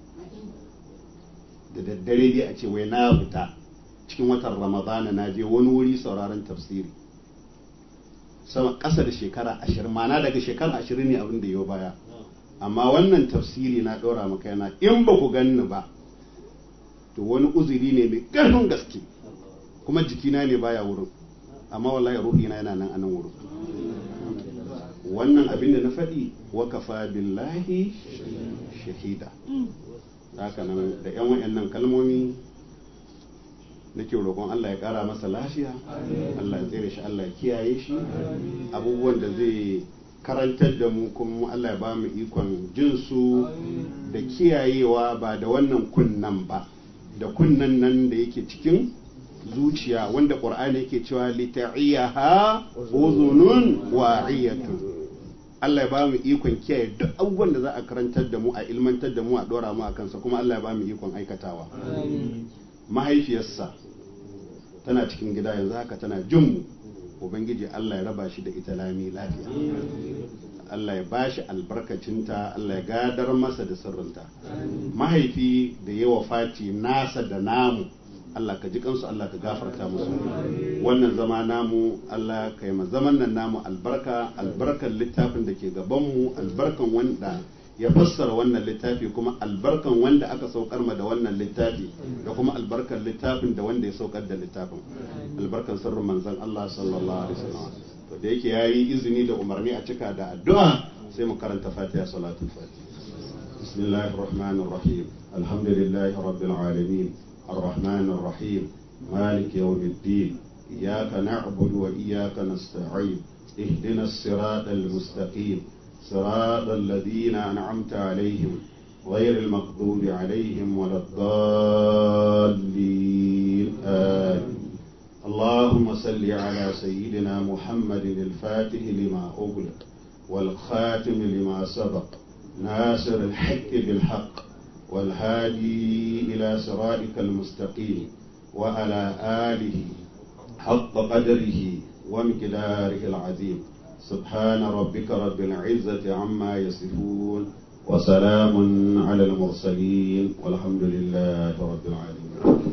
da daddare dai a ce wai na fita cikin watan ramadana na je wani wuri sauraron tafsiri sama ƙasa da shekara ashirin mana daga shekara ashirin ne abin da yau baya amma wannan tafsiri na ɗora maka yana in ba ku ganni ba to wani uzuri ne mai ƙarfin gaske kuma jikina ne baya wurin amma wallahi ruhina yana nan a nan wurin wannan abin da na faɗi wakafa billahi shahida haka nan da yan wayannan kalmomi nake roƙon Allah ya ƙara masa lafiya Allah ya tsere shi Allah ya kiyaye shi abubuwan da zai karantar da mu kuma Allah ya ba mu ikon jin su da kiyayewa ba da wannan kunnan ba da kunnan nan da yake cikin zuciya wanda ƙur'ani yake cewa lita'iyaha uzunun wa'iyatun Allah ya ba mu ikon kiyaye duk abubuwan da za a karantar da mu a ilmantar da mu a dora mu a kansa kuma Allah ya ba mu ikon aikatawa mahaifiyarsa tana cikin gida yanzu haka tana jin mu ubangiji Allah ya raba shi da ita lami lafiya Allah ya bashi albarkacinta Allah ya gadar masa da sirrinta mahaifi da yawa fati nasa da namu Allah ka ji kansu Allah ka gafarta musu wannan zama namu Allah ka yi zaman nan namu albarka albarkan littafin da ke gabanmu albarkan wanda ya fassara wannan littafi kuma albarkan wanda aka saukar ma da wannan littafi da kuma albarkan littafin da wanda ya saukar da littafin albarkan sirrin manzon Allah sallallahu alaihi wasallam to da yake yayi izini da umarni a cika da addu'a sai mu karanta Fatiha salatul Fatiha bismillahir rahmanir rahim alhamdulillahi rabbil alamin الرحمن الرحيم مالك يوم الدين إياك نعبد وإياك نستعين اهدنا الصراط المستقيم صراط الذين أنعمت عليهم غير المغضوب عليهم ولا الضالين آمين اللهم صل على سيدنا محمد الفاتح لما أغلق والخاتم لما سبق ناصر الحق بالحق والهادي إلى صراطك المستقيم وعلى آله حق قدره ومقداره العظيم سبحان ربك رب العزة عما يصفون وسلام على المرسلين والحمد لله رب العالمين